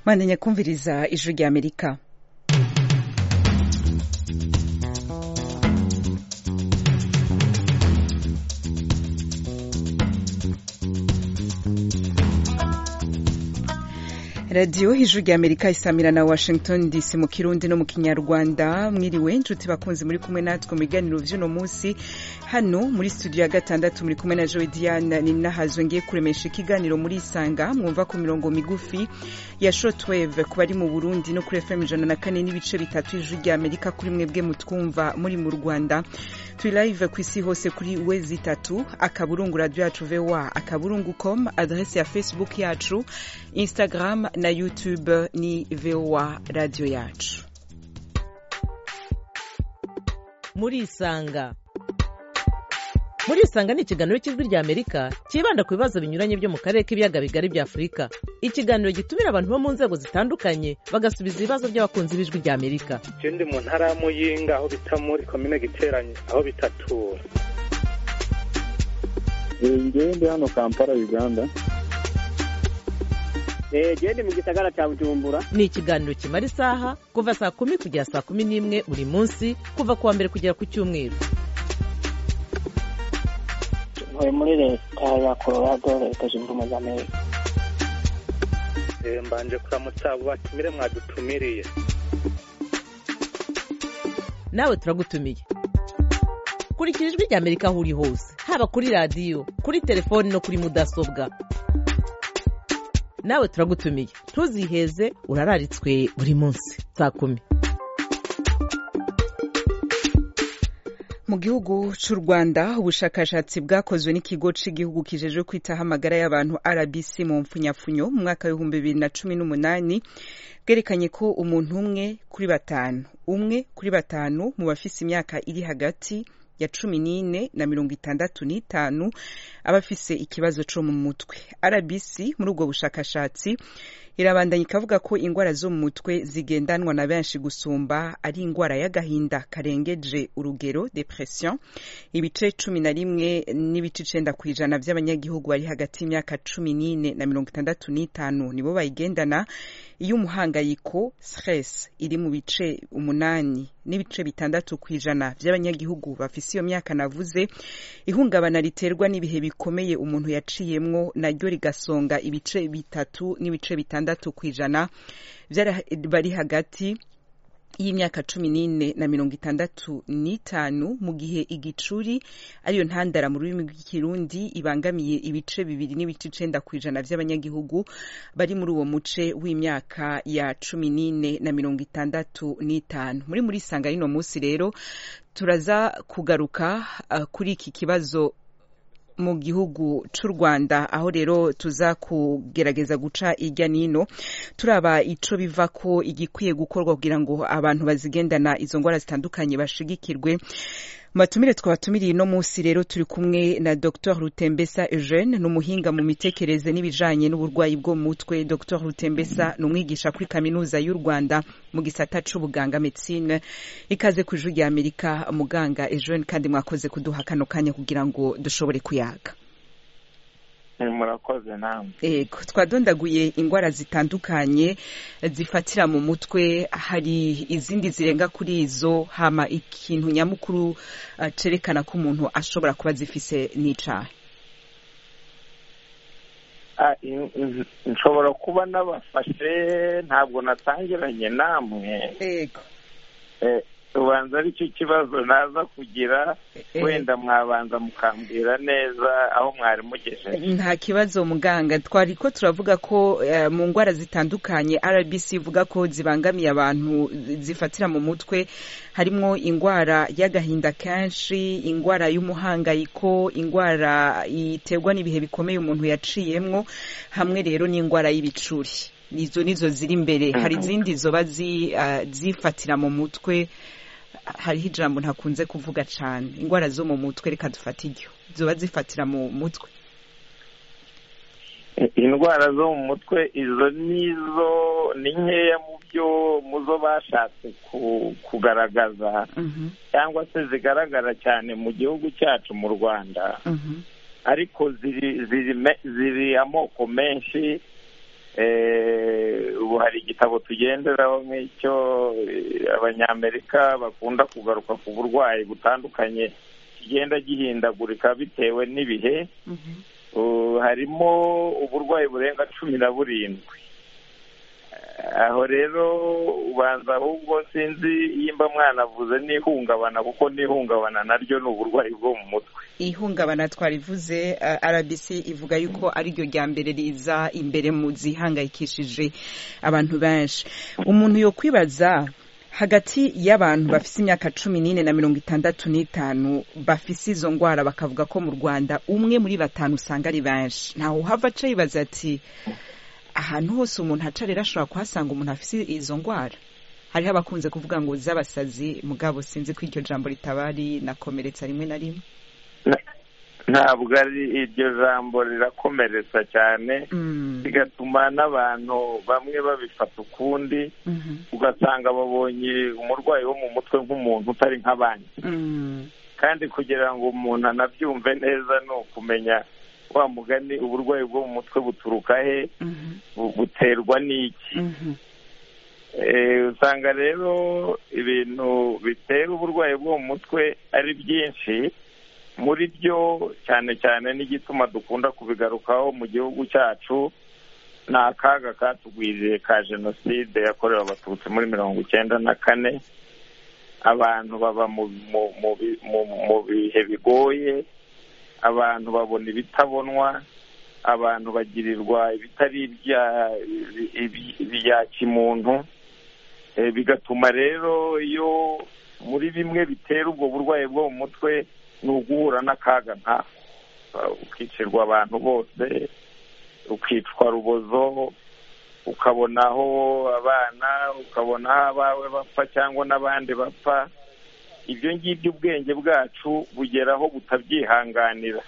mwamenya kumviriza ijwi ry'amerika radiyo hejuru ya amerika isamira na washington dc mu kirundi no mu kinyarwanda mwiriwe inshuti bakunze muri kumwe natwe mu biganiro by'uno munsi hano muri studio ya gatandatu muri kumwe na joe diana ni nahazwe ngiye kuremesha ikiganiro muri isanga mwumva ku mirongo migufi ya shotweve ku bari mu burundi no kuri fm ijana na kane n'ibice bitatu hejuru ya amerika kuri mwebwe mutwumva muri mu rwanda turi live ku isi hose kuri wezi itatu akaburungu radiyo yacu voa akaburungu com aderesi ya facebook yacu instagram na YouTube ni VOA radio yacu muri isanga muri isanga ni ikiganiro cy'ijwi rya amerika cyibanda ku bibazo binyuranye byo mu karere k'ibiyaga bigari bya afurika ikiganiro gitumira abantu bo mu nzego zitandukanye bagasubiza ibibazo by'abakunzi b'ijwi rya amerika ikindi mu ntara ya muyinga aho bita muri komine giteranye aho bitatura ngende hano kampala uganda gende mu gisagara cya bujumbura ni ikiganiro kimara isaha kuva saa kumi kugera saa kumi n'imwe buri munsi kuva ku wa mbere kugera ku cyumweru ntuye muri leta ya colorado leta zunze ubumwe za amerika mbanje kuramutsa abo batumire mwadutumiriye nawe turagutumiye kurikira ijwi rya amerika aho uri hose haba kuri radiyo kuri telefoni no kuri mudasobwa nawe turagutumiye ntuziheze urararitswe buri munsi saa kumi mu gihugu cy'u rwanda ubushakashatsi bwakozwe n'ikigo cy'igihugu kijejwe kwitaho amagara y'abantu rbc mu mfunyafunyo mu mwaka w'ibihumbi bibiri na cumi n'umunani bwerekanye ko umuntu umwe kuri batanu umwe kuri batanu mu bafise imyaka iri hagati ya cumi n'ine na mirongo itandatu n'itanu abafise ikibazo co mu mutwe rbc muri ubwo bushakashatsi irabandanya ikavuga ko indwara zo mu mutwe zigendanwa na benshi gusumba ari indwara y'agahinda karengeje urugero depression ibice cumi na rimwe n'ibice icenda ku ijana by'abanyagihugu bari hagati y'imyaka cumi n'ine na mirongo itandatu n'itanu nibo bayigendana iyo umuhangayiko stress iri mu bice umunani n'ibice bitandatu ku ijana by'abanyagihugu bafise iyo myaka navuze ihungabana riterwa n'ibihe bikomeye umuntu yaciyemwo naryo rigasonga ibice bitatu n'ibice bitandatu ku ijana bari hagati y'imyaka cumi n'ine na mirongo itandatu n'itanu mu gihe igicuri ariyo ntandara mu rurimi rw'ikirundi ibangamiye ibice bibiri n'ibice icenda ku ijana by'abanyagihugu bari muri uwo muce w'imyaka ya cumi n'ine na mirongo itandatu n'itanu muri muri sanga y'uno munsi rero turaza kugaruka uh, kuri iki kibazo mu gihugu cy'u rwanda aho rero tuza kugerageza guca ijya n'ino turaba icyo biva ko igikwiye gukorwa kugira ngo abantu bazigendana izo ndwara zitandukanye bashigikirwe matumire twabatumiriye ino munsi rero turi kumwe na dr rutembesa eugene ni umuhinga mu mitekerereze n'ibijanye n'uburwayi bwo mu mutwe dr rutembesa ni umwigisha kuri kaminuza y'u rwanda mu gisata c'ubuganga medicine ikaze ku ijuru ry'amerika muganga eugene kandi mwakoze kuduha kano kanya kugira ngo dushobore kuyaga murakoze namwe yego twadondaguye indwara zitandukanye zifatira mu mutwe hari izindi zirenga kuri izo hama ikintu nyamukuru cerekana ko umuntu ashobora kuba zifise n'icahe nshobora kuba n'abafashe ntabwo natangiranye namwe yego ubanza aricyo kibazo naza kugira wenda mwabanza mukambwira neza aho mwari mugejeje nta kibazo muganga twari ko turavuga ko mu ndwara zitandukanye rbc ivuga ko zibangamiye abantu zifatira mu mutwe harimo indwara y'agahinda kenshi indwara y'umuhangayiko indwara iterwa n'ibihe bikomeye umuntu yaciyemwo hamwe rero n'indwara y'ibicuri izo nizo ziri imbere hari izindi zoba zifatira mu mutwe hariho ijambo ntakunze kuvuga cyane indwara zo mu mutwe reka dufate iryo ziba zifatira mu mutwe indwara zo mu mutwe izo nizo ni nkeya mu byo mu zo bashatse kugaragaza cyangwa se zigaragara cyane mu gihugu cyacu mu rwanda ariko ziri amoko menshi ubu hari igitabo tugenderaho nk'icyo abanyamerika bakunda kugaruka ku burwayi butandukanye kigenda gihindagurika bitewe n'ibihe harimo uburwayi burenga cumi na burindwi aho rero ubanza ahubwo sinzi yimba mwana avuze n'ihungabana kuko n'ihungabana naryo ni uburwayi bwo mu mutwe ihungabana twarivuze rbc ivuga yuko ariryo rya mbere riza imbere mu zihangayikishije abantu benshi umuntu yo kwibaza hagati y'abantu bafite imyaka cumi n'ine na mirongo itandatu n'itanu bafite izo ndwara bakavuga ko mu rwanda umwe muri batanu usanga ari benshi ntawe uhava aca yibaza ati ahantu hose umuntu aca rero ashobora kuhasanga umuntu afite izo ndwara hariho abakunze kuvuga ngo z'abasazi mugabo sinzi ko iryo jambo ritabari nakomeretsa rimwe na rimwe ntabwo ari iryo jambo rirakomeretsa cyane bigatuma n'abantu bamwe babifata ukundi ugasanga babonye umurwayi wo mu mutwe nk'umuntu utari nk'abandi kandi kugira ngo umuntu anabyumve neza ni ukumenya wa mugani uburwayi bwo mu mutwe buturuka he buterwa n'iki usanga rero ibintu bitera uburwayi bwo mu mutwe ari byinshi muri byo cyane cyane n'igituma dukunda kubigarukaho mu gihugu cyacu ni akaga katugwiriye ka jenoside yakorewe abatutsi muri mirongo icyenda na kane abantu baba mu bihe bigoye abantu babona ibitabonwa abantu bagirirwa ibitari ibya kimuntu bigatuma rero iyo muri bimwe bitera ubwo burwayi bwo mu mutwe ni uguhura n'akaga nka ukicirwa abantu bose ukicwa rubozo ukabonaho abana ukabonaho abawe bapfa cyangwa n'abandi bapfa ibyo ngibyo ubwenge bwacu bugeraho butabyihanganira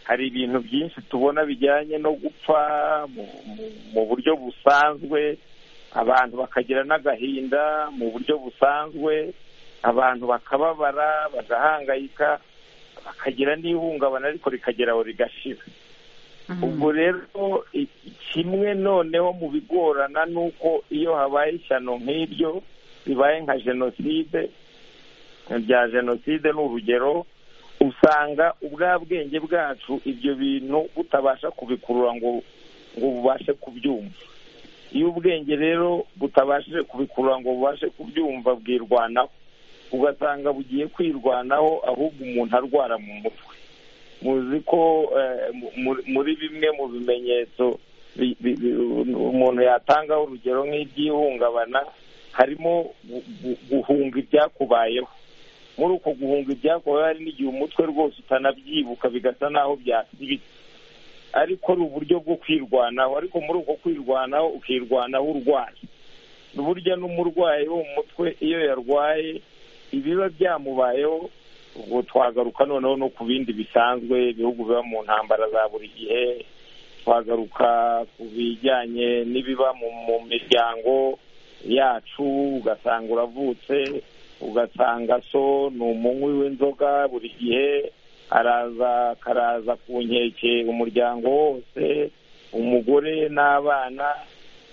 hari ibintu byinshi tubona bijyanye no gupfa mu buryo busanzwe abantu bakagira n'agahinda mu buryo busanzwe abantu bakababara bagahangayika bakagira n'ihungabana ariko rikagera aho rigashira ubwo rero kimwe noneho mu bigorana ni uko iyo habaye ishyano nk'iryo bibaye nka jenoside bya jenoside ni urugero usanga ubwa bwenge bwacu ibyo bintu butabasha kubikurura ngo ngo bubashe kubyumva iyo ubwenge rero butabashije kubikurura ngo bubashe kubyumva bwirwanaho ugasanga bugiye kwirwanaho ahubwo umuntu arwara mu mutwe muzi ko muri bimwe mu bimenyetso umuntu yatangaho urugero nk'iby'ihungabana harimo guhunga ibyakubayeho muri uko guhunga ibyakubayeho hari n'igihe umutwe rwose utanabyibuka bigasa n'aho byasibitse ariko ari uburyo bwo kwirwanaho ariko muri uko kwirwanaho ukirwanaho urwaye burya n'umurwayi wo mu mutwe iyo yarwaye ibiba byamubayeho ubwo twagaruka noneho no ku bindi bisanzwe ibihugu biba mu ntambara za buri gihe twagaruka ku bijyanye n'ibiba mu miryango yacu ugasanga uravutse ugasanga so ni umunywi w'inzoga buri gihe araza akaraza ku nkeke umuryango wose umugore n'abana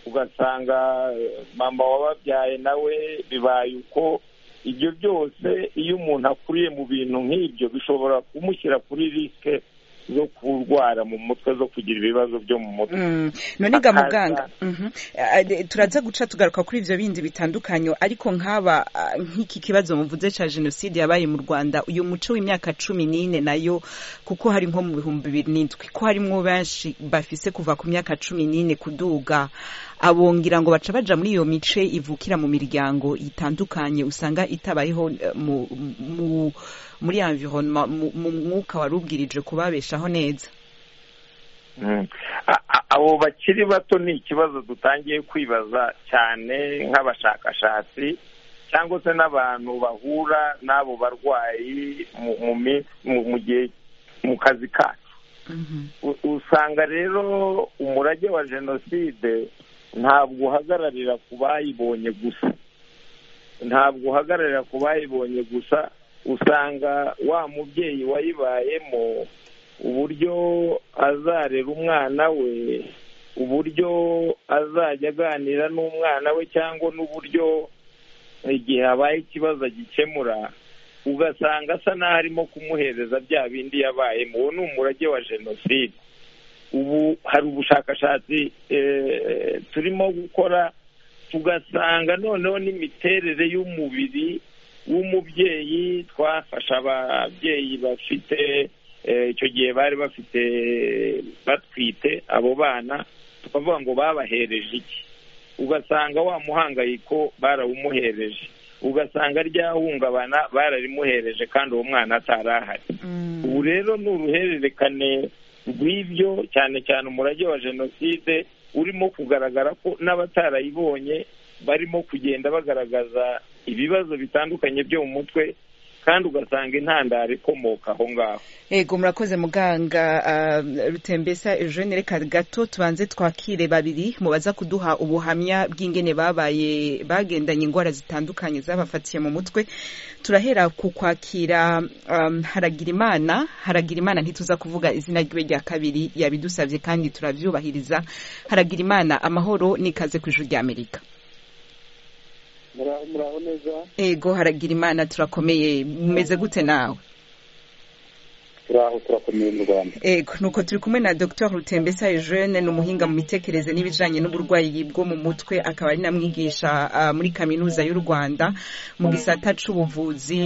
ugasanga mama wababyaye nawe bibaye uko ibyo byose iyo umuntu akuriye mu bintu nk'ibyo bishobora kumushyira kuri risike zo kurwara mu mutwe zo kugira ibibazo byo mu mutwe noniga muganga turaza guca tugaruka kuri ibyo bindi bitandukanye ariko nk'aba nk'iki kibazo muvuze cya jenoside yabaye mu rwanda uyu muco w'imyaka cumi n'ine nayo kuko hari nko mu bihumbi bibiri n'indwi ko harimo benshi bafise kuva ku myaka cumi n'ine kuduga abongera ngo baca baja muri iyo mice ivukira mu miryango itandukanye usanga itabayeho mu muri environnement mu mwuka wari ubwirije kubabeshaho neza abo bakiri bato ni ikibazo dutangiye kwibaza cyane nk'abashakashatsi cyangwa se n'abantu bahura n'abo barwayi mu gihe mu kazi kacu usanga rero umurage wa jenoside ntabwo uhagararira ku bayibonye gusa ntabwo uhagararira ku bayibonye gusa usanga wa mubyeyi wayibayemo uburyo azarera umwana we uburyo azajya aganira n'umwana we cyangwa n'uburyo igihe habaye ikibazo agikemura ugasanga asa n'aho arimo kumuhereza bya bindi yabaye uwo ni umurage wa jenoside ubu hari ubushakashatsi turimo gukora tugasanga noneho n'imiterere y'umubiri w'umubyeyi twafasha ababyeyi bafite icyo gihe bari bafite batwite abo bana tukavuga ngo babahereje iki ugasanga wa muhangayiko barawumuhereje ugasanga ryahungabana bararimuhereje kandi uwo mwana atari ahari ubu rero ni uruhererekane rw'ibyo cyane cyane umurage wa jenoside urimo kugaragara ko n'abatarayibonye barimo kugenda bagaragaza ibibazo bitandukanye byo mu mutwe kandi ugasanga intandaro ikomoka aho ngaho yego murakoze muganga rutembesa eugene reka gato tubanze twakire babiri mu baza kuduha ubuhamya bw'ingene babaye bagendanye indwara zitandukanye zabafatiye mu mutwe turahera ku kwakira haragira imana haragira imana ntituza kuvuga izina ryiwe rya kabiri yabidusabye kandi turabyubahiriza haragira imana amahoro n'ikaze ku ijuru ry'amerika muraho neza yego haragira imana turakomeye mumeze gute nawe turaho turakomeye mu rwanda yego nuko turi kumwe na dr rutembesa eugene ni umuhinga mu mitekerereze n'ibijyanye n'uburwayi bwo mu mutwe akaba ari namwigisha muri kaminuza y'u rwanda mu gisata cy'ubuvuzi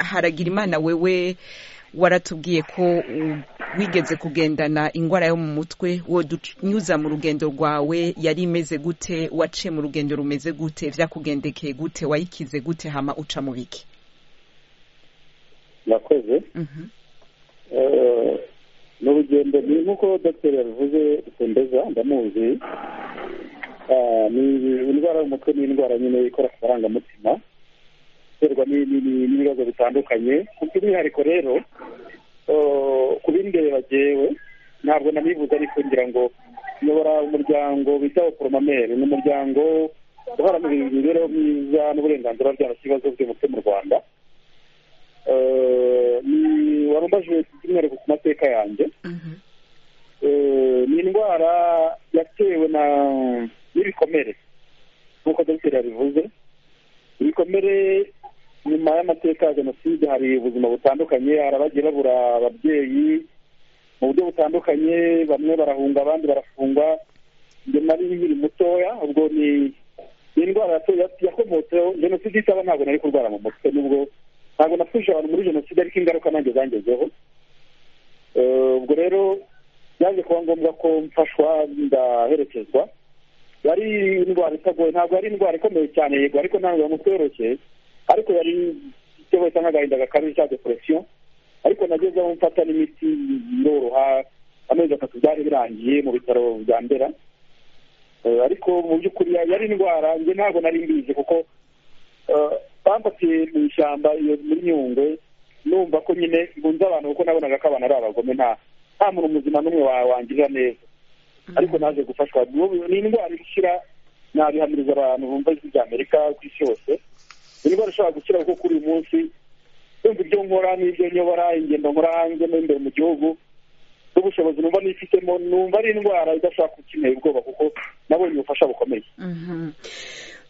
haragira imana wewe waratubwiye ko wigeze kugendana indwara yo mu mutwe wodunyuza mu rugendo rwawe yari imeze gute waciye mu rugendo rumeze gute byakugendekeye gute wayikize gute hama uca mu biki murakoze ni urugendo ni nk'uko dogiteri yabivuze rutembeza ndamuzi indwara y'umutwe ni indwara nyine ikora ku marangamutima iterwa n'ibibazo bitandukanye ku by'umwihariko rero ku bindeba jyewe ntabwo nanibuze ariko ngira ngo nyobora umuryango bita oporomamere ni umuryango uharanira imibereho myiza n'uburenganzira bya kibazo by'umutwe mu rwanda wari umbajije by'umwihariko ku mateka yanjye ni indwara yatewe n'ibikomere nk'uko dogiteri yabivuze ibikomere nyuma y'amateka ya jenoside hari ubuzima butandukanye hari abagiye babura ababyeyi mu buryo butandukanye bamwe barahunga abandi barafungwa ibyo nari biri mutoya ubwo ni indwara yakomotseho jenoside itaba ntabwo nari kurwara mu mutwe n'ubwo ntabwo napfuje abantu muri jenoside ariko ingaruka nanjye zangezeho ubwo rero byaje kuba ngombwa ko mfashwa ndaherekezwa yari indwara itagoye ntabwo yari indwara ikomeye cyane yego ariko ntabwo umutwe woroshye ariko yari itewe nk'agahinda gakabije cya deporesiyo ariko nageze aho mfata n'imiti yoroha amezi atatu byari birangiye mu bitaro bya mbera ariko mu by'ukuri yari indwara njye ntabwo nari mbizi kuko bamfatiye mu ishyamba iyo muri nyungwe numva ko nyine ngunze abantu kuko nabonaga ko abantu ari abagome nta nta muntu muzima n'umwe wangirira neza ariko naje gufashwa ni indwara ishyira nabihamiriza abantu bumva ijwi rya amerika ku isi yose ni indwara ishobora gukira kuko kuri uyu munsi yumva ibyo nkora n'ibyo nyobora ingendo nkora hanze n'imbere mu gihugu n'ubushobozi numva nifitemo numva ari indwara idashobora gukenera ubwoba kuko nabonye ubufasha bukomeye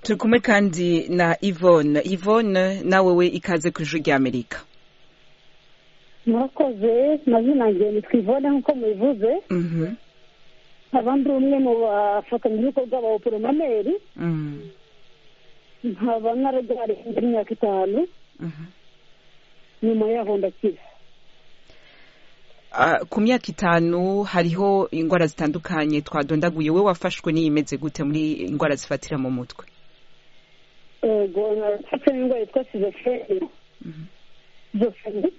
turi kumwe kandi na ivone ivone nawe we ikaze ku ijwi rya amerika murakoze mazina ngeni twivone nk'uko mubivuze abandi umwe mu bafatanyabikorwa ba oporomameri nkaba naragare imyaka itanu nyuma yaho ndakira ku myaka itanu hariho indwara zitandukanye twadondaguye we wafashwe n'iyi imeze gute muri indwara zifatira mu mutwe yego nafashwe n'indwara yitwa sizofreni sizofreni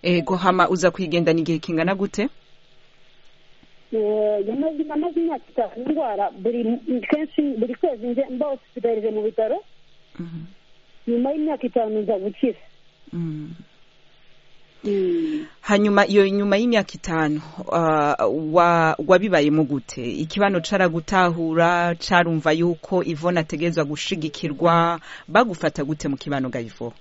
yego hama uza kuyigendana igihe kingana gute yamaze imyaka itanu indwara buri kenshi buri kwezi njye mba hosipitalije mu bitaro nyuma y'imyaka itanu nza gukira hanyuma iyo nyuma y'imyaka itanu wabibayemo gute ikibano caragutahura carumva yuko ivona ategerezwa gushigikirwa bagufata gute mu kibano gayivo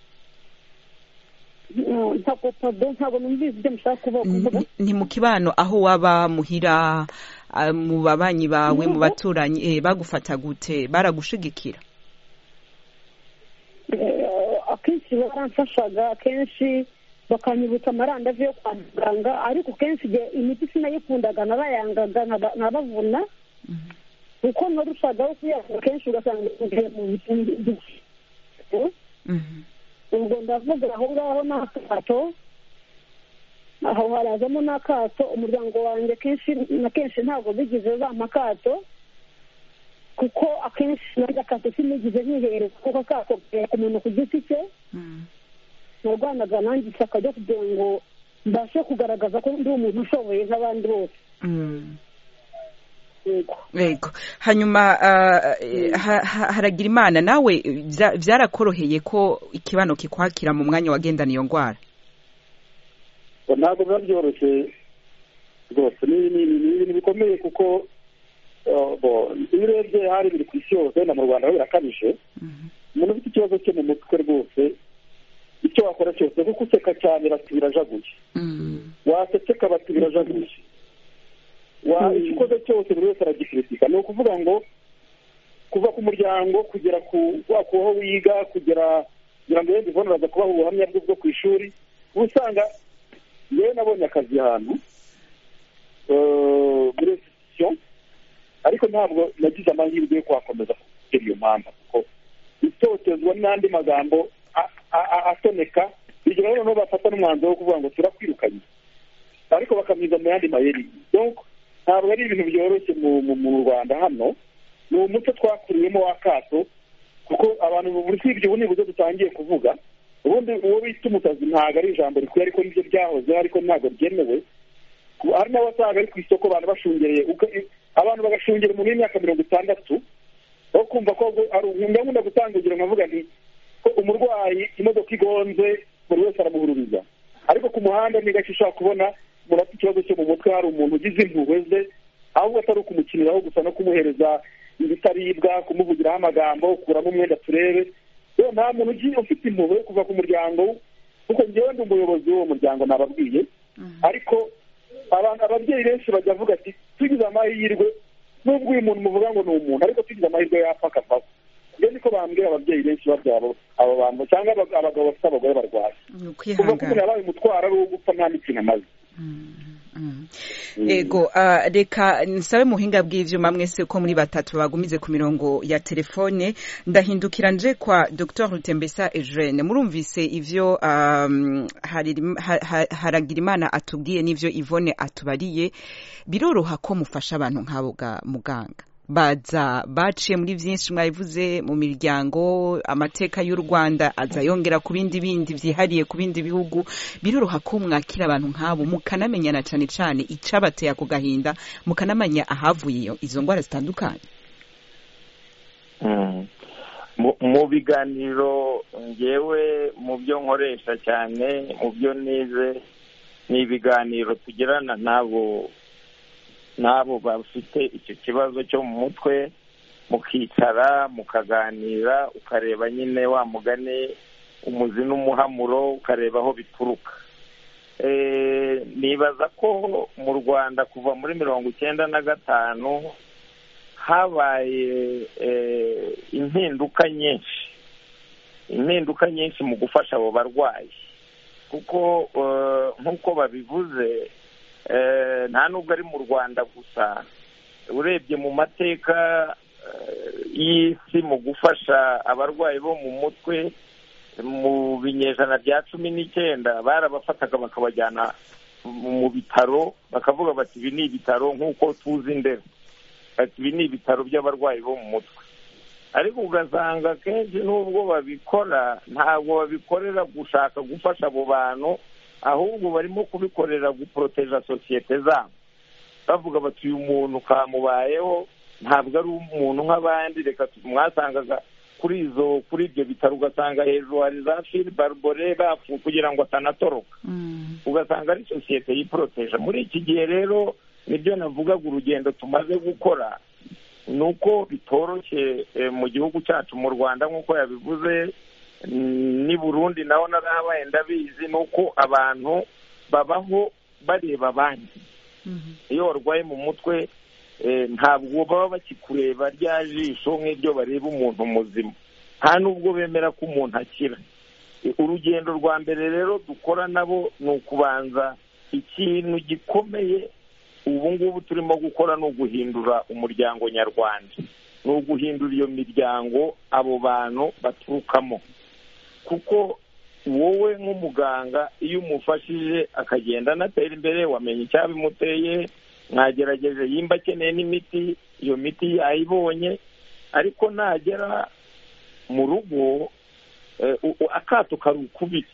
ntabwo pado ntabwo numvise ibyo mushaka kuvuga kuvuga Ni- ni mu kibano aho waba muhira ah, mu babanyi bawe mu baturanyi eh, bagufata gute baragushigikira Eh, akenshi baramfashaga akenshi bakanyibutsa amarandave yo kwa muganga ariko kenshi igihe imiti sinayikundaga nabayangaga nkaba- nkabavuna kuko narushagaho kuyanga kenshi ugasanga ngiye mu bitindi Mhm. ubwo ndavuga aho ngaho ni akato aho harazamo n'akato umuryango wanjye kenshi na kenshi ntabwo bigize bampa akato kuko akenshi nanjye akato sinigize nkihereza kuko akato gahera ku muntu ku giti cye Mhm. narwanaga nanjye ishyaka ryo kugira ngo mbashe kugaragaza ko ndi umuntu ushoboye nk'abandi bose Mhm. yego yego hanyuma ah, eh, ha- ha- haragira imana nawe eh, bya- byarakoroheye ko ikibano kikwakira mu mwanya wagendana iyo ndwara ngo ntabwo biba byoroshye rwose ni ni- ni- ni ibintu bikomeye kuko eh, bo, iyo urebye hari biri ku isi yose na mu rwanda ho birakabije umuntu ufite ikibazo cyo mu mutwe rwose icyo wakora cyose kuko useka cyane bati birajaguye waseseka bati birajaguye wa icyo ukoze cyose buri wese aragikritika ni ukuvuga ngo kuva ku muryango kugera ku wa- ku aho wiga kugera kugira ngo yenda ivona baza kubaha ubuhamya bwe bwo ku ishuri uba usanga yewe nabonye akazi ahantu eh, muri restitusiyo ariko ntabwo nagize amahirwe yo kuhakomeza kugera iyo mpamvu kuko itotezwa n'andi magambo a- a- a- asoneka bigira rero noneho bafata n'umwanzuro wo kuvuga ngo turakwirukanye ariko bakamwiza mu yandi mayeri donc ntabwo ari ibintu byoroshye mu mu- mu rwanda hano ni umuco twakuriyemo w'akato kuko abantu buri usibye ubu nibwo dutangiye kuvuga ubundi uwo bita umusazi ntabwo ari ijambo rikwiye ariko nibyo byahozeho ariko ntabwo byemewe Ku- hari n'abasanga ari ku isoko abantu bashungereye uka- i- abantu bagashungera umuntu w'imyaka mirongo itandatu aho kumva ko ngo- ari nkunda gutanga urugero nkavuga nti ko umurwayi imodoka igonze buri wese aramuhururiza ariko ku muhanda ni gake ushobora kubona umuntu afite ikibazo cyo mu mutwe hari umuntu ugize impuhwe ze ahubwo atari ukumukiniraho gusa no kumuhereza ibitaribwa kumuvugiraho amagambo kuramo umwenda turebe rero nta muntu ugiye ufite impuhwe yo kuva ku muryango kuko njyewe ndi umuyobozi w'uwo muryango nababwiye ariko abantu ababyeyi benshi bajya bavuga ati tugize amahirwe nubwo uyu muntu muvuga ngo ni umuntu ariko tugize amahirwe yapfa akavaho ibyo niko bambwira ababyeyi benshi babyabo abo bantu cyangwa abag- abagabo bafite abagore barwaye ni kuva ukwihangana ko umuntu yabaye umutwaro ari uwo gupfa nta n'ikintu amaze Ego, ah, reka nsabe muhinga bw'ivyuma mwese ko muri batatu bagumize ku mirongo ya telefone ndahindukira nje kwa Dr Rutembesa Eugene murumvise ivyo um, Haririm- ha- ha- Haragirimana atubwiye n'ivyo Yvonne atubariye biroroha ko mufasha abantu nk'abo ga muganga baza baciye muri byinshi mwabivuze mu miryango amateka y'u rwanda aza yongera ku bindi bindi byihariye ku bindi bihugu biroroha ko mwakira abantu nk'abo mukanamenyana cyane cyane icyabateye ako gahinda mukanamenya ahavuye iyo- izo ndwara zitandukanye Mm. Mu- mu biganiro ngewe mu byo nkoresha cyane mu byo nize ni ibiganiro tugirana n'abo n'abo bafite icyo kibazo cyo mu mutwe mukicara mukaganira ukareba nyine wa mugani umuzi n'umuhamuro ukareba aho bituruka Eh, nibaza ko mu rwanda kuva muri mirongo icyenda na gatanu habaye eh, impinduka nyinshi impinduka nyinshi mu gufasha abo barwayi kuko eh, nk'uko babivuze eh, nta nubwo ari mu rwanda gusa urebye mu mateka eh, y'isi mu gufasha abarwayi bo mu mutwe mu binyejana bya cumi n'icyenda barabafataga bakabajyana mu- mu bitaro bakavuga bati ibi ni ibitaro nk'uko tuzi ndera ati ibi ni ibitaro by'abarwayi bo mu mutwe ariko ugasanga akenshi n'ubwo babikora ntabwo babikorera gushaka gufasha abo bantu ahubwo barimo kubikorera guporoteja sosiyete zabo bavuga bati uyu muntu kamubayeho ntabwo ari umuntu nk'abandi reka tu- mwasangaga kuri izo kuri ibyo bitaro ugasanga hejuru hari za fili baribore bapfu kugira ngo atanatoroka ugasanga ari sosiyete yiporoteje muri iki gihe rero nibyo navugaga urugendo tumaze gukora ni uko bitoroshye eh, mu gihugu cyacu mu rwanda nk'uko yabivuze ni burundi naho narahabaye ndabizi ni uko abantu babaho bareba abandi iyo warwaye mu mutwe ntabwo baba bakikureba rya jisho nk'iryo bareba umuntu muzima nta n'ubwo bemera ko umuntu akira urugendo rwa mbere rero dukora nabo ni ukubanza ikintu gikomeye ubu ngubu turimo gukora ni uguhindura umuryango nyarwanda ni uguhindura iyo miryango abo bantu baturukamo kuko wowe nk'umuganga iyo umufashije akagenda anatera imbere wamenya icyabimuteye mwagerageje yimba akeneye n'imiti iyo miti yayibonye ariko nagera mu rugo akato kari ukubiri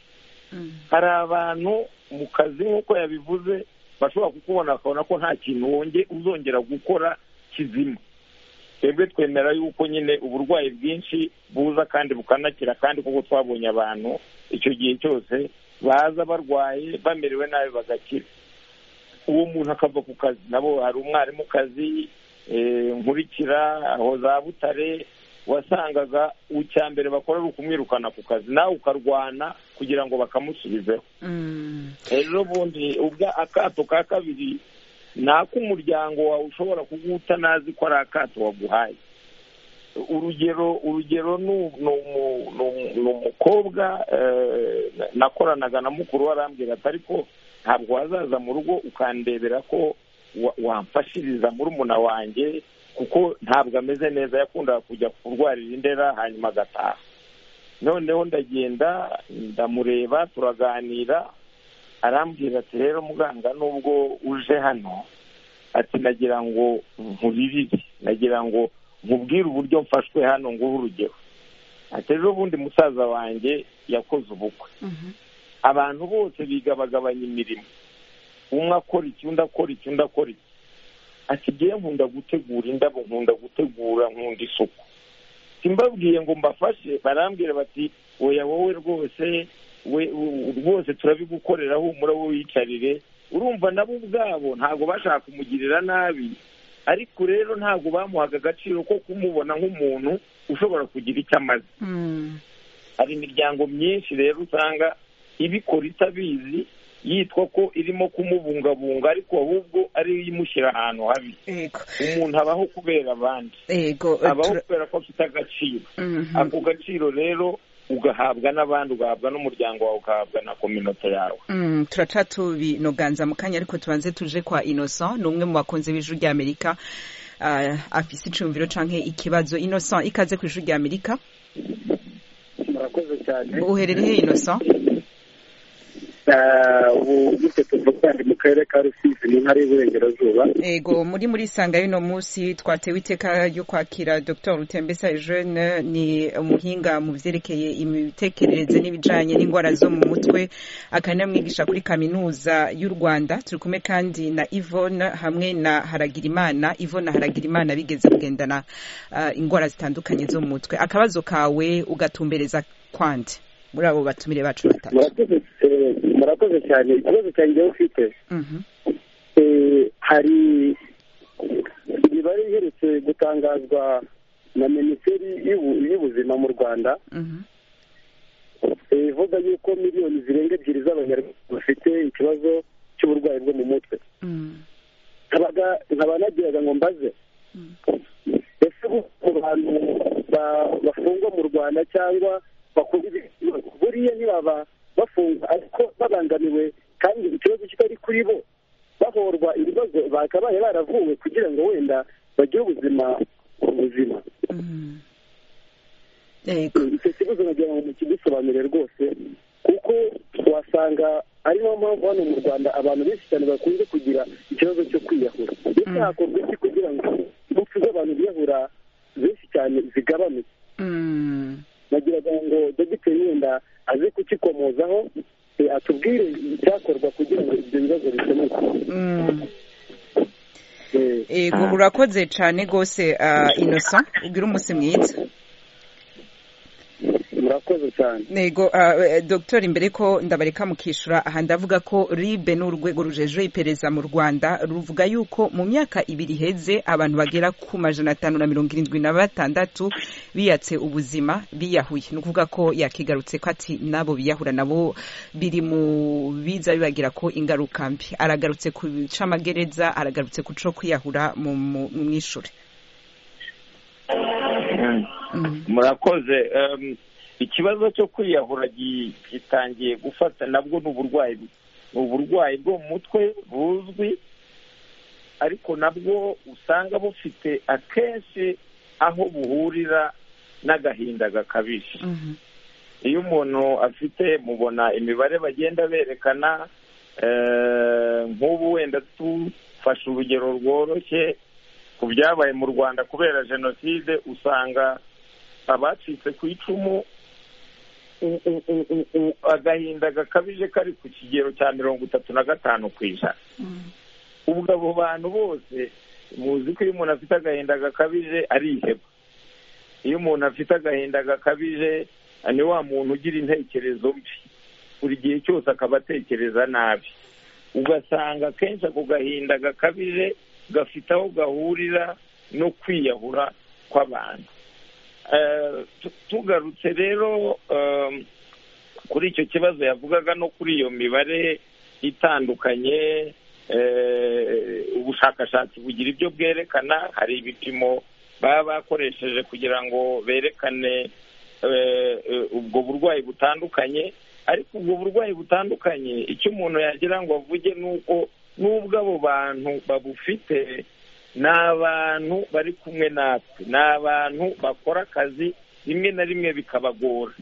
hari abantu mu kazi nk'uko yabivuze bashobora kukubona bakabona ko nta kintu uzongera gukora kizima twebwe twemera yuko nyine uburwayi bwinshi buza kandi bukanakira kandi kuko twabonye abantu icyo gihe cyose baza barwaye bamerewe nabi bagakira uwo muntu akava ku kazi nabo hari umwarimukazi nkurikira aho za butare wasangaga icya mbere bakora ari ukumwirukana ku kazi nawe ukarwana kugira ngo bakamusubizeho rero bundi akato ka kabiri ni ak'umuryango wawe ushobora kuguta nazi ko ari akato waguhaye urugero urugero ni umukobwa nakoranaga na mukuru we arambwira ati ariko ntabwo wazaza mu rugo ukandebera ko wamfashiriza murumuna wanjye kuko ntabwo ameze neza yakundaga kujya kurwarira indera hanyuma agataha noneho ndagenda ndamureba turaganira arambwira ati rero muganga nubwo uje hano ati nagira ngo nkuririre nagira ngo nkubwire uburyo mfashwe hano nguhe urugero ati ejo bundi musaza wanjye yakoze ubukwe abantu bose bigabagabanya imirimo umwe akora iki undi akora iki undi akora iki asigaye nkunda gutegura indabo nkunda gutegura nkunda isuku simbabwiye ngo mbafashe barambwira bati oya wowe rwose we rwose turabigukorera humura wowe wicarire urumva nabo ubwabo ntabwo bashaka kumugirira nabi ariko rero ntabwo bamuhaga agaciro ko kumubona nk'umuntu ushobora kugira icyo amaze hari imiryango myinshi rero usanga ibikora itabizi yitwa ko irimo kumubungabunga ariko ahubwo ari imushyira ahantu habi umuntu abaho kubera abandi abaho kubera ko afite agaciro ako gaciro rero ugahabwa n'abandi ugahabwa n'umuryango wawe ugahabwa na kominote yawe turacatubinoganza mu kanya ariko tubanze tuje kwa innocent ni umwe mu bakunzi b'ijwi ry'amerika afise icumviro canke ikibazo innocent ikaze ku ijwi ry'amerika murakoze cyane uherereye innocent ubu gute tuvugana mu karere ka rusizi mu ntara y'iburengerazuba ego muri muri isanga y'uno munsi twatewe iteka ryo kwakira dr rutembesa jeune ni umuhinga mu byerekeye imitekerereze n'ibijyanye n'indwara zo mu mutwe akanamwigisha kuri kaminuza y'u rwanda turi kumwe kandi na ivone hamwe na haragirimana ivone haragirimana bigeze kugendana indwara zitandukanye zo mu mutwe akabazo kawe ugatumbereza kwande muri abo batumire bacu batatu murakoze cyane ikibazo cyanjye ufite hari imibare iherutse gutangazwa na minisiteri y'ubuzima mu rwanda ivuga yuko miliyoni zirenga ebyiri z'abanyarwanda bafite ikibazo cy'uburwayi bwo mu mutwe nkaba nagiraga ngo mbaze ese ku bantu bafungwa mu rwanda cyangwa buriya ntibaba bafunga ariko babangamiwe kandi ikibazo kitari kuri bo bahorwa ibibazo bakabaye baravuwe kugira ngo wenda bagire ubuzima buzima icyo kibazo nagira ngo mukidusobanurire rwose kuko wasanga ari nayo mpamvu hano mu rwanda abantu benshi cyane bakunze kugira ikibazo cyo kwiyahura ndetse hakorwa iki kugira ngo impfu z'abantu biyahura benshi cyane zigabanuke nagiraga ngo dogiteri wenda aze kukikomozaho atubwire icyakorwa kugira ngo ibyo bibazo bikemuke yego urakoze cyane rwose innocent ubwire umunsi mwiza murakoze murakoze cyane nego ah, dogiteri imbere ko ndabareka mukishura aha ndavuga ko ribe ni urwego rujejeho iperereza mu rwanda ruvuga yuko mu myaka ibiri iheze abantu bagera ku majana atanu na mirongo irindwi na batandatu biyatse ubuzima biyahuye ni ukuvuga ko yakigarutse ko ati nabo biyahura nabo biri mu biza bibagira ko ingaruka mbi aragarutse ku camagereza aragarutse ku co kwiyahura mu mu- mu mwishure Mm. Mhm. murakoze Em, ikibazo cyo kwiyahura gi- gitangiye gufata nabwo ni uburwayi ni uburwayi bwo mu mutwe buzwi ariko nabwo usanga bufite akenshi aho buhurira n'agahinda gakabije Mhm. iyo umuntu afite mubona imibare bagenda berekana eh, nk'ubu wenda tufashe urugero rworoshye ku byabaye mu rwanda kubera jenoside usanga abacitse ku icumu u- u- u- u- u- agahinda gakabije kari ku kigero cya mirongo itatu na gatanu ku ijana ubwo abo bantu bose muzi ko iyo umuntu afite agahinda gakabije ariheba iyo umuntu afite agahinda gakabije ni wa muntu ugira intekerezo mbi buri gihe cyose akaba atekereza nabi ugasanga akenshi ako gahinda gakabije gafite aho gahurira no kwiyahura kw'abantu Eh, tu- tugarutse rero em, kuri icyo kibazo yavugaga no kuri iyo mibare itandukanye eh, ubushakashatsi bugira ibyo bwerekana hari ibipimo baba bakoresheje kugira ngo berekane eh, eh, ubwo burwayi butandukanye ariko ubwo burwayi butandukanye icyo umuntu yagira ngo avuge ni uko n'ubwo abo bantu babufite ni abantu bari kumwe natwe ni abantu bakora akazi rimwe na rimwe bikabagora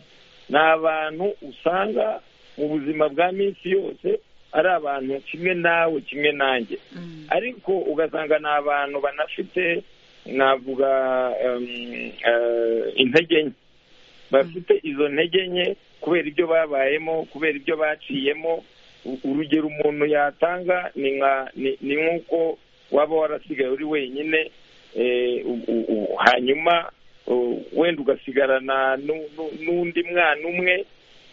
ni abantu usanga mu buzima bwa minsi yose ari abantu kimwe nawe kimwe nanjye ariko ugasanga ni abantu banafite navuga em, eh, intege nke bafite izo ntege nke kubera ibyo babayemo kubera ibyo baciyemo U- urugero umuntu yatanga ni nka ni- ni nk'uko waba warasigaye uri wenyine eh, u- u- u- hanyuma u- wenda ugasigarana nu- nu- n'undi mwana umwe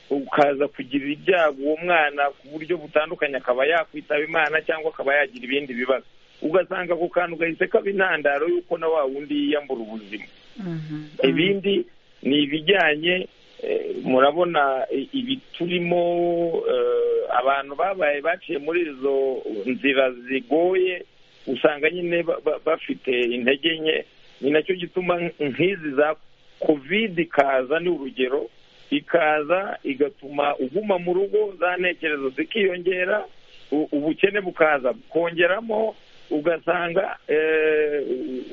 ukaza kugira ibyago uwo mwana ku buryo butandukanye akaba yakwitaba imana cyangwa akaba yagira ibindi bibazo ugasanga ako kantu gahise kaba intandaro y'uko na wa wundi yiyambura ubuzima Mhm. ibindi ni ibijyanye eh, murabona i- ibi turimo eh, abantu babaye baciye muri izo nzira zigoye usanga nyine ba- ba- bafite intege nke ni nacyo gituma nk- nk'izi za kovide ikaza ni urugero ikaza igatuma uguma mu rugo za ntekerezo zikiyongera u- ubukene bukaza bukongeramo ugasanga eh,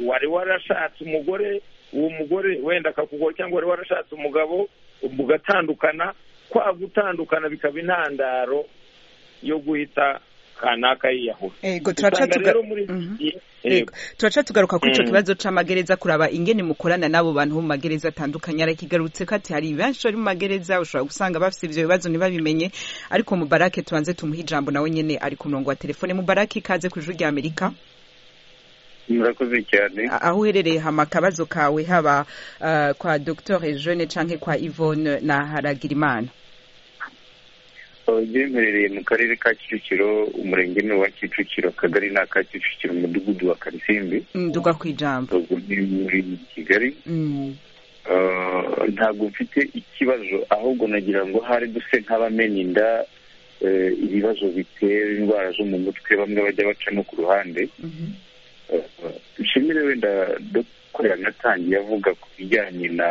wari warashatse umugore uwo mugore wenda akakugora cyangwa wari warashatse umugabo mugatandukana kwa gutandukana bikaba intandaro yo guhita kanaka yiyahura Ego, turaca usanga tuga- rero muri iki Mhm. gihe- Yego. yego. turaca tugaruka kuri icyo Mm. kibazo c'amagereza kuraba ingene mukorana n'abo bantu bo mu magereza atandukanye arakigarutse ko ati hari benshi bari mu magereza ushobora gusanga bafite ivyo bibazo ntibabimenye ariko mubarake tubanze tumuhe ijambo nawe nyene ari ku murongo wa telefone mubarake ikaze ku ijuru rya amerika murakoze cyane A- aho uherereye hama akabazo kawe haba ah, kwa dr jeune canke kwa yvonne na haragirimana byemherereye mu karere ka kicukiro umurenge ni uwa kicukiro akagari ni aka kicukiro umudugudu wa karisimbi nduga kw'ijambo ubwo ni muri kigali Mm. Eh, ntabwo mfite ikibazo ahubwo nagira ngo hari duse nk'abamenya inda eh, ibibazo bitera indwara zo mu mutwe bamwe bajya bacamo ku ruhande Mhm. nshimire wenda dukora yanatangiye avuga ku bijyanye na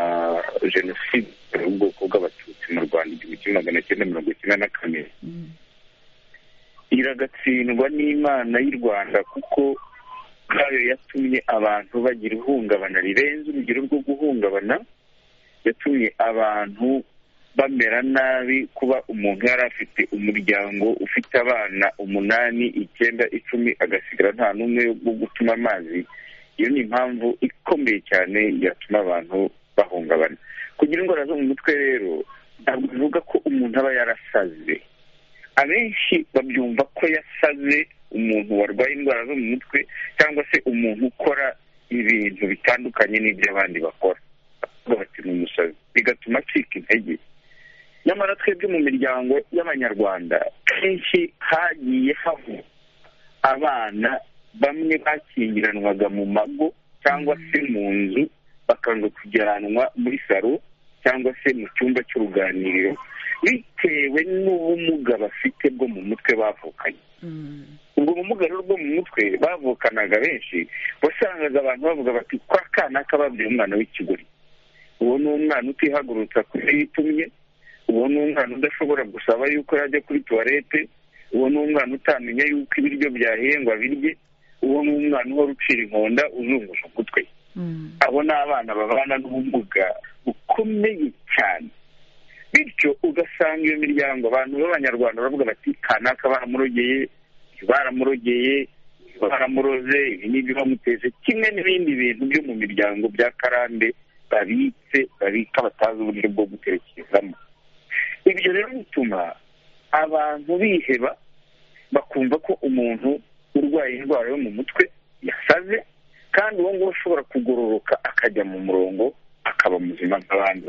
jenoside ubwoko bw'abatutsi mu rwanda igihumbi kimwe magana cyenda mirongo icyenda na kane Mm. iragatsindwa n'imana y'u rwanda kuko ubwayo yatumye abantu bagira ihungabana rirenze urugero rwo guhungabana yatumye abantu bamera nabi kuba umuntu yari afite umuryango ufite abana umunani icyenda icumi agasigara nta n'umwe wo gutuma amazi iyo ni impamvu ikomeye cyane yatuma abantu bahungabana kugira indwara zo mu mutwe rero ntabwo bivuga ko umuntu aba yarasaze abenshi babyumva ko yasaze umuntu warwaye indwara zo mu mutwe cyangwa se umuntu ukora ibintu bitandukanye n'iby'abandi bakora Bavuga bati ni umusazi bigatuma acika intege nyamara twebwe mu miryango y'abanyarwanda kenshi hagiye havugwa abana bamwe bakingiranwaga mu mago cyangwa se mu nzu bakanga kujyanwa muri salo cyangwa se mu cyumba cy'uruganiriro bitewe n'ubumuga bafite bwo mu mutwe bavukanye ubwo bumuga rero bwo mu mutwe bavukanaga benshi wasangaga abantu bavuga bati kwa kana kababwiye umwana w'ikigori uwo ni umwana utihagurutsa kuri yitumye uwo ni umwana udashobora gusaba yuko yajya kuri tuwarete uwo ni umwana utamenya yuko ibiryo byahengwa birye uwo ni umwana uhora ucira inkonda uzungusha umutwe abo ni abana babana n'ubumuga bukomeye cyane bityo ugasanga iyo miryango abantu b'abanyarwanda baravuga bati kanaka baramurogeye baramurogeye baramuroze ibi n'ibyo bamuteze kimwe n'ibindi bintu byo mu miryango bya karande babitse babika batazi uburyo bwo gutekerezamo ibyo rero bituma abantu biheba bakumva ko umuntu urwaye indwara yo mu mutwe yasaze kandi uwo nguwo ushobora kugororoka akajya mu murongo akaba muzima nk'abandi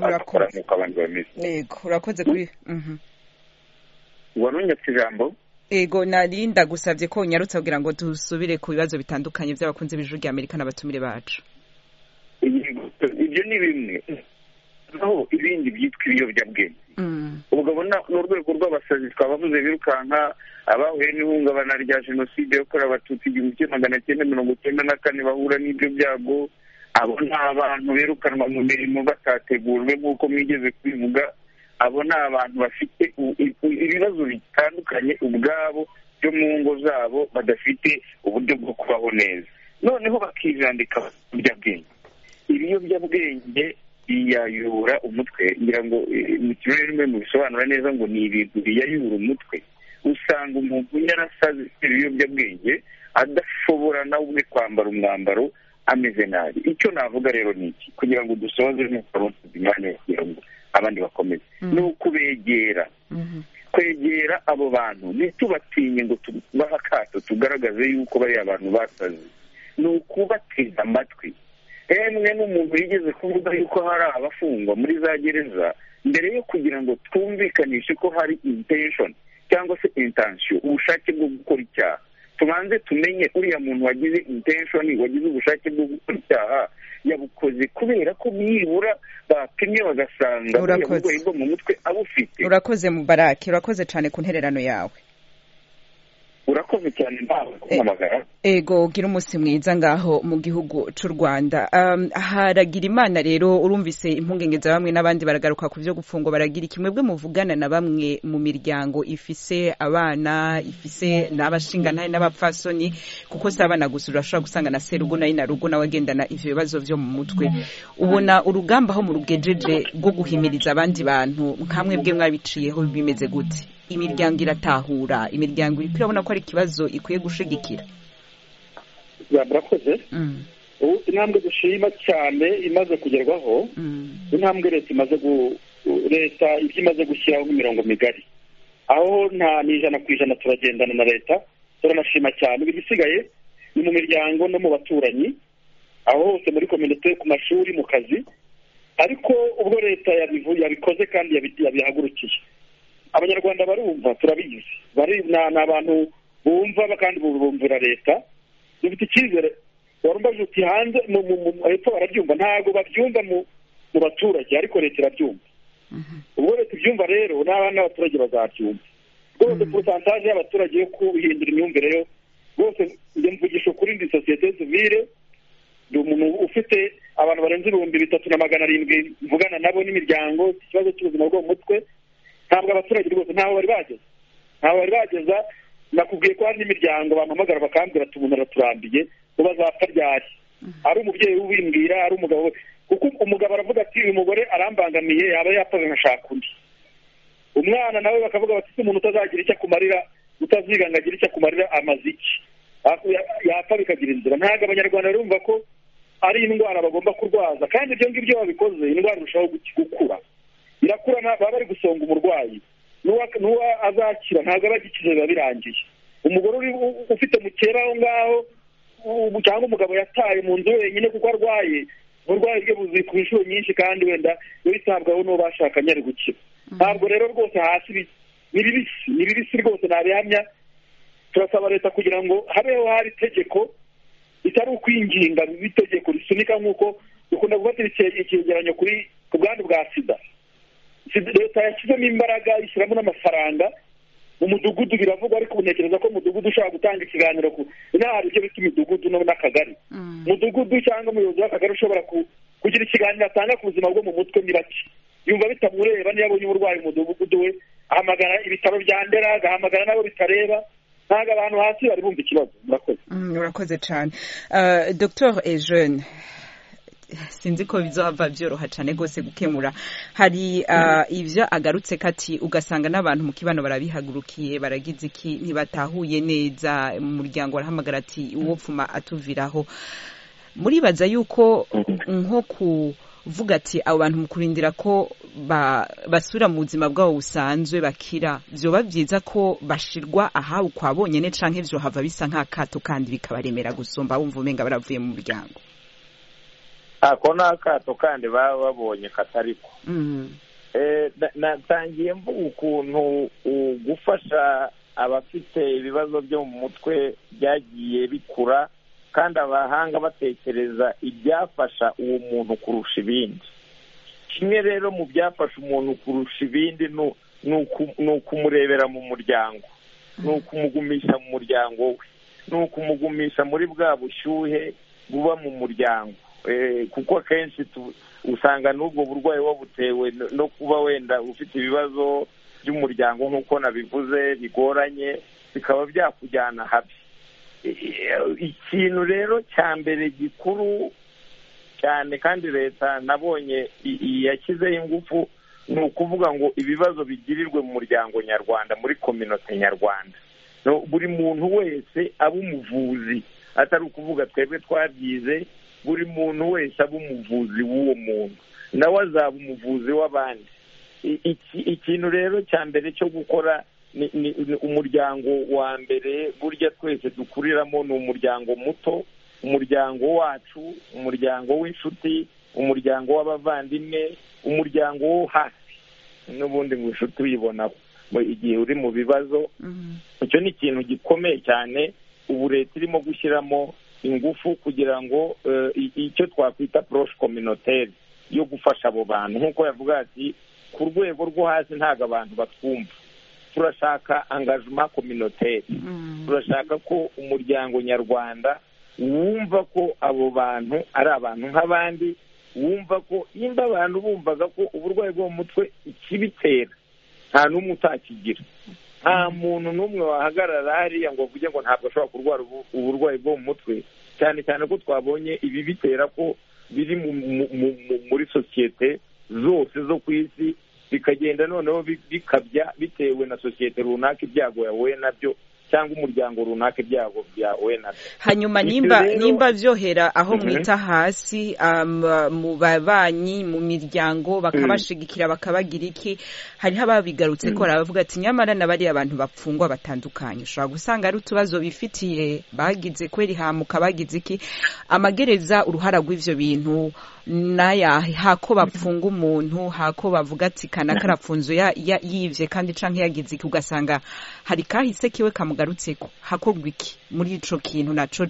bakora nk'uko abandi bameze yego urakoze kuri warunyatse ijambo yego narinda gusabye ko unyarutse kugira ngo dusubire ku bibazo bitandukanye by'abakunzi b'ijuru rya amerika n'abatumire bacu ibyo ni bimwe naho ibindi byitwa ibiyobyabwenge ubwo ubona ni urwego rw'abasazi twabavuze birukanka abahuye n'ihungabana rya jenoside yakorewe abatutsi igihumbi kimwe magana cyenda mirongo icyenda na kane bahura n'ibyo byago abo ni abantu birukanwa mu mirimo batategurwe nk'uko mwigeze kubivuga abo ni abantu bafite ibibazo bitandukanye ubwabo byo mu ngo zabo badafite uburyo bwo kubaho neza noneho bakijandika ibiyobyabwenge ibiyobyabwenge biyayura umutwe ngira ngo mu kirere rimwe mu bisobanura neza ngo ni ibintu biyayura umutwe usanga umuntu yarasaze ibiyobyabwenge adashobora nawe ubwe kwambara umwambaro ameze nabi icyo navuga rero ni iki kugira ngo dusoze nk'uko abasize umwanya kugira ngo abandi bakomeze ni ukubegera kwegera abo bantu ntitubatinye ngo tubahe akato tugaragaze yuko bariya abantu basaze ni ukubatega amatwi emwe n'umuntu yigeze kuvuga yuko hari abafungwa muri za gereza mbere yo kugira ngo twumvikanishe ko hari intenshoni cyangwa se intansiyo ubushake bwo gukora icyaha tubanze tumenye uriya muntu wagize intenshoni wagize ubushake bwo gukora icyaha yabukoze kubera ko nibura bapimye bagasanga uriya burwayi bwo mu mutwe abufite urakoze mu baraki urakoze cyane ku ntererano yawe urakoze cyane ntawe kumpamagara ego gira umunsi mwiza ngaho mu gihugu cy'u rwanda haragira imana rero urumvise impungenge za bamwe n'abandi baragaruka ku byo gufungwa baragira iki mwebwe muvugana na bamwe mu miryango ifise abana ifise n'abashinganahe n'abapfasoni kuko si abana gusa urashobora gusanga na serugo nayo na rugo nawe agendana ibyo bibazo byo mu mutwe ubona urugamba aho mu rugejeje rwo guhimiriza abandi bantu nkamwe bwe mwabiciyeho bimeze gute imiryango iratahura imiryango iri urabona ko ari ikibazo ikwiye gushigikira murakoze ubu intambwe dushima cyane imaze kugerwaho intambwe leta imaze leta ibyo imaze gushyiraho imirongo migari aho nta n'ijana ku ijana turagendana na leta turanashima cyane ibisigaye ni mu miryango no mu baturanyi aho hose muri kominote ku mashuri mu kazi ariko ubwo leta yabikoze kandi yabihagurukiye abanyarwanda barumva turabizi ni abantu bumva kandi bumvira leta dufite icyizere warumbaje uti hanze hepfo barabyumva ntabwo babyumva mu baturage ariko leta irabyumva ubwo leta ibyumva rero n'abaturage bazabyumva rwose porosantaje y'abaturage yo guhindura imyumvire yo rwose mvugisha ukuri ndi sosiyete sivire ni umuntu ufite abantu barenze ibihumbi bitatu na magana arindwi mvugana nabo n'imiryango ikibazo cy'ubuzima bwo mu mutwe ntabwo abaturage rwose ntaho bari bageze ntaho bari bageza nakubwiye ko hari n'imiryango bampamagara bakambwira ati umuntu araturambiye ngo bazapfa ryari ari umubyeyi ubimbwira ari umugabo we kuko umugabo aravuga ati uyu mugore arambangamiye yaba yapfaga nkashaka undi umwana nawe bakavuga bati umuntu utazagira icyo akumarira utaziga ngo agire icyo akumarira amaze iki yapfa bikagira inzira ntabwo abanyarwanda barumva ko ari indwara bagomba kurwaza kandi ibyo ngibyo babikoze indwara irushaho gukura irakura baba bari gusonga umurwayi n'uwa azakira ntabwo aba agikize biba birangiye umugore ufite mukera aho ngaho cyangwa umugabo yataye mu nzu wenyine kuko arwaye uburwayi bwe buzi ku inshuro nyinshi kandi wenda iyo yitabwaho n'uwo bashakanye ari gukira ntabwo rero rwose hasi ni bibisi ni bibisi rwose ntabihamya turasaba leta kugira ngo habeho hari itegeko ritari ukwinginga itegeko risunika nk'uko dukunda gufata icyegeranyo kuri ku bwandu bwa sida leta yashyizemo imbaraga ishyiramo n'amafaranga mu mudugudu biravugwa ariko ntekereza ko umudugudu ushobora gutanga ikiganiro ku inama ibyo bita imidugudu n'akagari umudugudu cyangwa umuyobozi w'akagari ushobora kugira ikiganiro atanga ku buzima bwo mu mutwe ni bake yumva bitamureba niyo abonye uburwayi mu mudugudu we ahamagara ibitaro bya ndera agahamagara n'abo bitareba ntabwo abantu hasi bari bumva ikibazo murakoze murakoze cyane dogiteri ejene sinzi ko bizaba byoroha cyane rwose gukemura hari ibyo agarutse kati ugasanga n'abantu mu kibano barabihagurukiye baragize iki ntibatahuye neza mu muryango barahamagara ati uwo pfuma atuviraho muribaza yuko nko kuvuga ati abo bantu mu kurindira ko basubira mu buzima bwabo busanzwe bakira byoba byiza ko bashyirwa ahawe kwa bonyine cyangwa ibyo hava bisa nk'akato kandi bikabaremera gusumba bumva umenga baravuye mu muryango ako ni akato kandi baba babonye katari ko natangiye mvuga ukuntu gufasha abafite ibibazo byo mu mutwe byagiye bikura kandi abahanga batekereza ibyafasha uwo muntu kurusha ibindi kimwe rero mu byafasha umuntu kurusha ibindi ni ukumurebera mu muryango ni ukumugumisha mu muryango we ni ukumugumisha muri bwa bushyuhe buba mu muryango kuko akenshi usanga n'ubwo burwayi wabutewe no kuba wenda ufite ibibazo by'umuryango nk'uko nabivuze bigoranye bikaba byakujyana habi ikintu rero cya mbere gikuru cyane kandi leta nabonye yashyizeho ingufu ni ukuvuga ngo ibibazo bigirirwe mu muryango nyarwanda muri kominote nyarwanda buri muntu wese aba umuvuzi atari ukuvuga twebwe twabyize buri muntu wese aba umuvuzi w'uwo muntu nawe azaba umuvuzi w'abandi ikintu rero cya mbere cyo gukora ni umuryango wa mbere burya twese dukuriramo ni umuryango muto umuryango wacu umuryango w'inshuti umuryango w'abavandimwe umuryango wo hasi n'ubundi ngo inshuti uyibonaho igihe uri mu bibazo icyo ni ikintu gikomeye cyane ubu leta irimo gushyiramo ingufu kugira ngo icyo twakwita poroshe kominoteri yo gufasha abo bantu nk'uko yavuga ati ku rwego rwo hasi ntabwo abantu batwumva turashaka angajima kominoteri turashaka ko umuryango nyarwanda wumva ko abo bantu ari abantu nk'abandi wumva ko nimba abantu bumvaga ko uburwayi bwo mu mutwe ikibitera nta n'umwe utakigira nta muntu n'umwe wahagarara hariya ngo avuge ngo ntabwo ashobora kurwara uburwayi bwo mu mutwe cyane cyane ko twabonye ibi bitera ko biri muri sosiyete zose zo ku isi bikagenda noneho bikabya bitewe na sosiyete runaka ibyago yahuye nabyo cyangwa umuryango runaka ibyago byawe nabyo hanyuma nimba nimba byohera aho mwita hasi mu babanyi mu miryango bakabashigikira bakabagira iki hariho ababigarutse ko baravuga ati nyamara na bariya abantu bapfungwa batandukanye ushobora gusanga ari utubazo bifitiye bagize kweri hamuka bagize iki amagereza uruhara rw'ibyo bintu naya hako bapfunga umuntu hako bavuga ati kana karapfunzo yibye kandi canke yagize iki ugasanga hari kahise kiwe kamugarutseko hakorwa iki muri ico kintu naco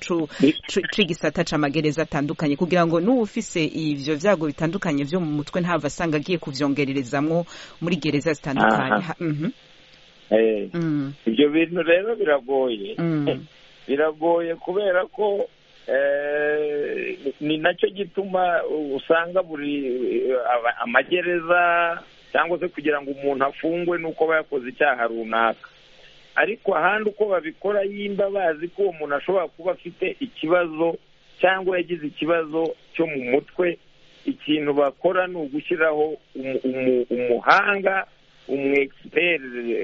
c'igisata c'amagereza atandukanye kugira ngo n'uba ufise ivyo vyago bitandukanye vyo mu mutwe ntava asanga agiye kuvyongererezamwo muri gereza zitandukanye ivyo bintu rero biragoye biragoye kubera ko ni nacyo gituma usanga buri amagereza cyangwa se kugira ngo umuntu afungwe ni uko aba yakoze icyaha runaka ariko ahandi uko babikora yimba bazi ko uwo muntu ashobora kuba afite ikibazo cyangwa yagize ikibazo cyo mu mutwe ikintu bakora ni ugushyiraho umuhanga umwekisiperi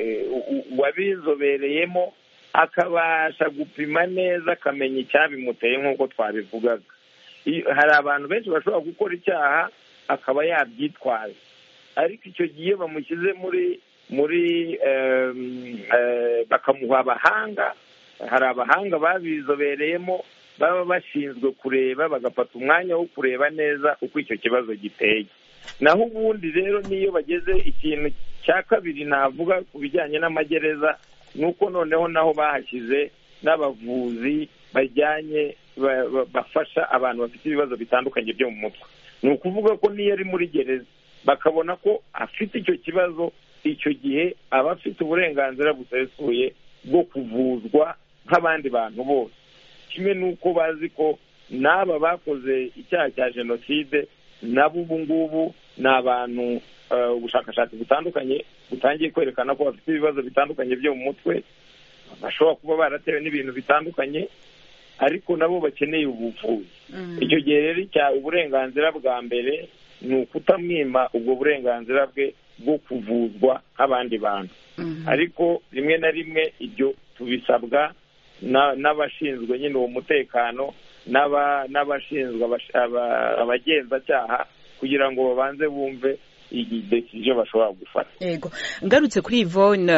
wabizobereyemo akabasha gupima neza akamenya icyabimuteye nk'uko twabivugaga hari abantu benshi bashobora gukora icyaha akaba yabyitwaza ariko icyo gihe bamushyize muri muri bakamuha abahanga hari abahanga babizobereyemo baba bashinzwe kureba bagafata umwanya wo kureba neza uko icyo kibazo giteye naho ubundi rero niyo bageze ikintu cya kabiri navuga ku bijyanye n'amagereza ni uko noneho naho bahashyize n'abavuzi bajyanye bafasha abantu bafite ibibazo bitandukanye byo mu mutwe ni ukuvuga ko n'iyo ari muri gereza bakabona ko afite icyo kibazo icyo gihe aba afite uburenganzira busesuye bwo kuvuzwa nk'abandi bantu bose kimwe n'uko bazi ko n'aba bakoze icyaha cya jenoside nabo ubu ngubu ni abantu ubushakashatsi butandukanye butangiye kwerekana ko bafite ibibazo bitandukanye byo mu mutwe bashobora kuba baratewe n'ibintu bitandukanye ariko nabo bakeneye ubuvuzi icyo gihe rero icya uburenganzira bwa mbere ni ukutamwima ubwo burenganzira bwe bwo kuvuzwa nk'abandi bantu ariko rimwe na rimwe ibyo tubisabwa n'abashinzwe nyine uwo mutekano n'abashinzwe abagenzacyaha kugira ngo babanze bumve ibyo bashobora gufata yego ngarutse kuri ivone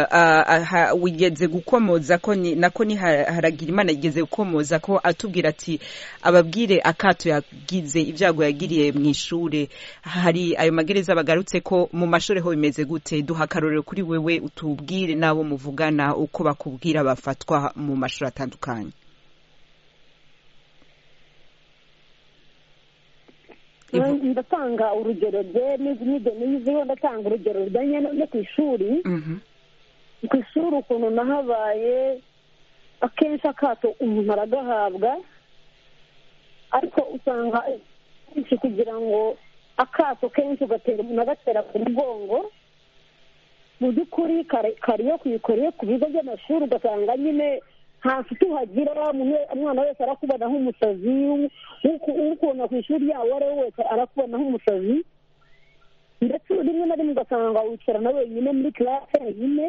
wigeze gukomoza ko nako ni haragira imana yigeze gukomoza ko atubwira ati ababwire akato yagize ibyago yagiriye mu ishuri hari ayo magereza bagarutse ko mu mashuri ho bimeze gute duha akarorero kuri wewe utubwire n'abo muvugana uko bakubwira bafatwa mu mashuri atandukanye ndatanga urugero nibyo niziho ndatanga urugero rujyanye no ku ishuri ku ishuri ukuntu nahabaye akenshi akato umuntu aragahabwa ariko usanga kenshi kugira ngo akato kenshi ugatera umuntu agatera ku mugongo mu by'ukuri kariyo kuyikoreye ku bigo by'amashuri ugasanga nyine ntafite uhagira umwana wese arakubona nk'umusazi ukubona ku ishuri yawe uwo ari we wese arakubona nk'umusazi ndetse rimwe na rimwe ugasanga wicarana wenyine muri kirase wenyine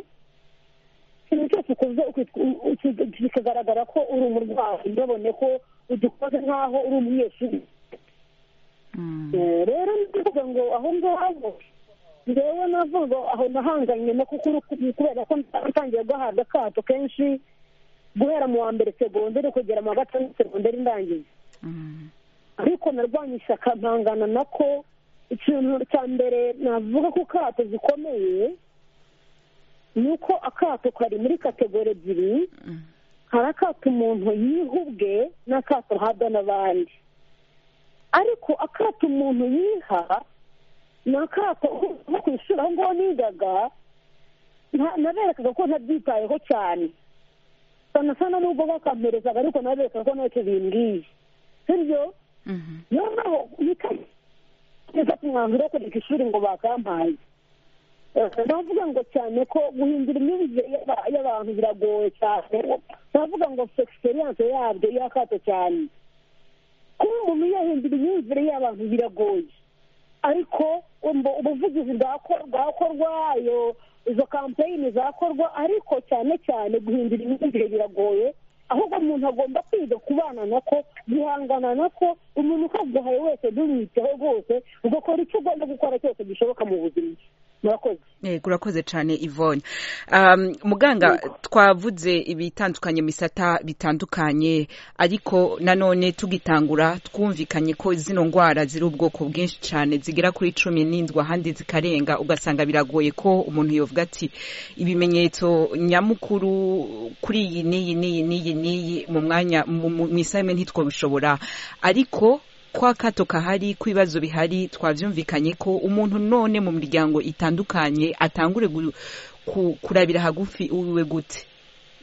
ikintu cyose ukoze kikagaragara ko uri umurwayi ntibone ko udukoze nk'aho uri umunyeshuri rero ni ukuvuga ngo aho ngaho ngewe navuga aho nahanganye no kubera ko natangiye guhabwa akato kenshi guhera mu wa mbere segonderi kugera mu wa gatandatu segonderi ndangiye ariko narwanya ishyaka ntangana nako ikintu cya mbere navuga ko akato zikomeye ni uko akato kari muri kategori ebyiri hari akato umuntu yiha ubwe n'akato ahabwa n'abandi ariko akato umuntu yiha ni akato nko ku ishuri aho ngaho nigaga naberekaga ko ntabyitayeho cyane sana sana nubwo bakamperezaga ariko nabereka ko ntacyo bimbwiye sibyo noneho neza kumwanzuro wo kureka ishuri ngo bakampaye navuga ngo cyane ko guhindura imyumvire y'abantu biragoye cyane navuga ngo egisperiyanse yabyo yakato cyane kuba umuntu yahindura imyumvire y'abantu biragoye ariko ubuvugizi bwakorwa iyo izo kampeyini zakorwa ariko cyane cyane guhindura imyumvire biragoye ahubwo umuntu agomba kwiga kubana nako guhangana nako umuntu ukaguhaye wese ntumwiteho rwose ugakora icyo ugomba gukora cyose gishoboka mu buzima murakoze urakoze cyane ivone muganga twavuze ibitandukanye misata bitandukanye ariko nanone tugitangura twumvikanye ko zino ndwara ziri ubwoko bwinshi cyane zigera kuri cumi n'indwi ahandi zikarenga ugasanga biragoye ko umuntu yavuga ati ibimenyetso nyamukuru kuri iyi n'iyi n'iyi n'iyi n'iyi mu mwanya mu isaha ntitwabishobora ariko kwa kato kahari kw'ibibazo bihari twabyumvikanye ko umuntu none mu miryango itandukanye atangure kurabira hagufi uwiwe gute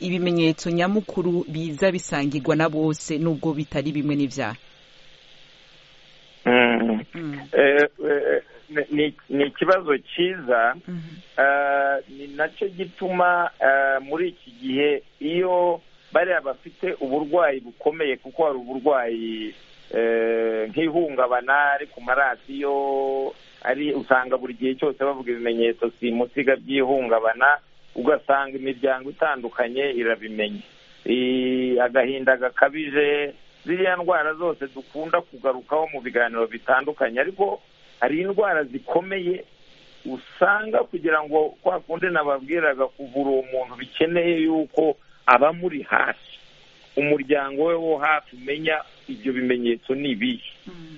ibimenyetso nyamukuru biza bisangirwa na bose nubwo bitari bimwe n'ibyaha ni ikibazo cyiza ni nacyo gituma muri iki gihe iyo bariya bafite uburwayi bukomeye kuko hari uburwayi nk'ihungabana ari ku maradiyo ari usanga buri gihe cyose bavuga ibimenyetso simusiga by'ihungabana ugasanga imiryango itandukanye irabimenya agahinda gakabije ziriya ndwara zose dukunda kugarukaho mu biganiro bitandukanye ariko hari indwara zikomeye usanga kugira ngo kwa kundi nababwiraga kuvura uwo muntu bikeneye yuko aba muri hafi umuryango we wo hafi umenya ibyo bimenyetso ni ibihe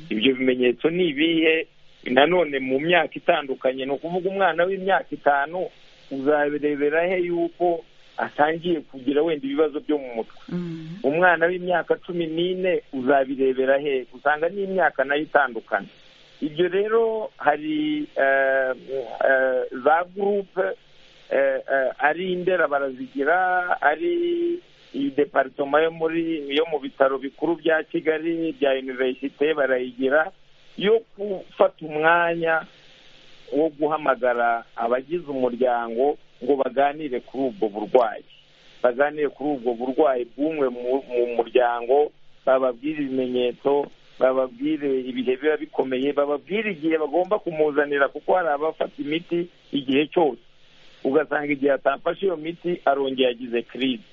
ibyo bimenyetso ni ibihe nanone mu myaka itandukanye ni ukuvuga umwana w'imyaka itanu uzabirebera he yuko atangiye kugira wenda ibibazo byo mu mutwe umwana w'imyaka cumi n'ine uzabirebera he usanga n'imyaka nayo itandukanye ibyo rero hari za gurupe ari indera barazigira ari iyi deparitoma yo muri yo mu bitaro bikuru bya kigali bya univerisite barayigira yo gufata umwanya wo guhamagara abagize umuryango ngo baganire kuri ubwo burwayi baganire kuri ubwo burwayi bw'umwe mu muryango bababwire ibimenyetso bababwire ibihe biba bikomeye bababwire igihe bagomba kumuzanira kuko hari abafata imiti igihe cyose ugasanga igihe atafashe iyo miti arongeye agize kirizi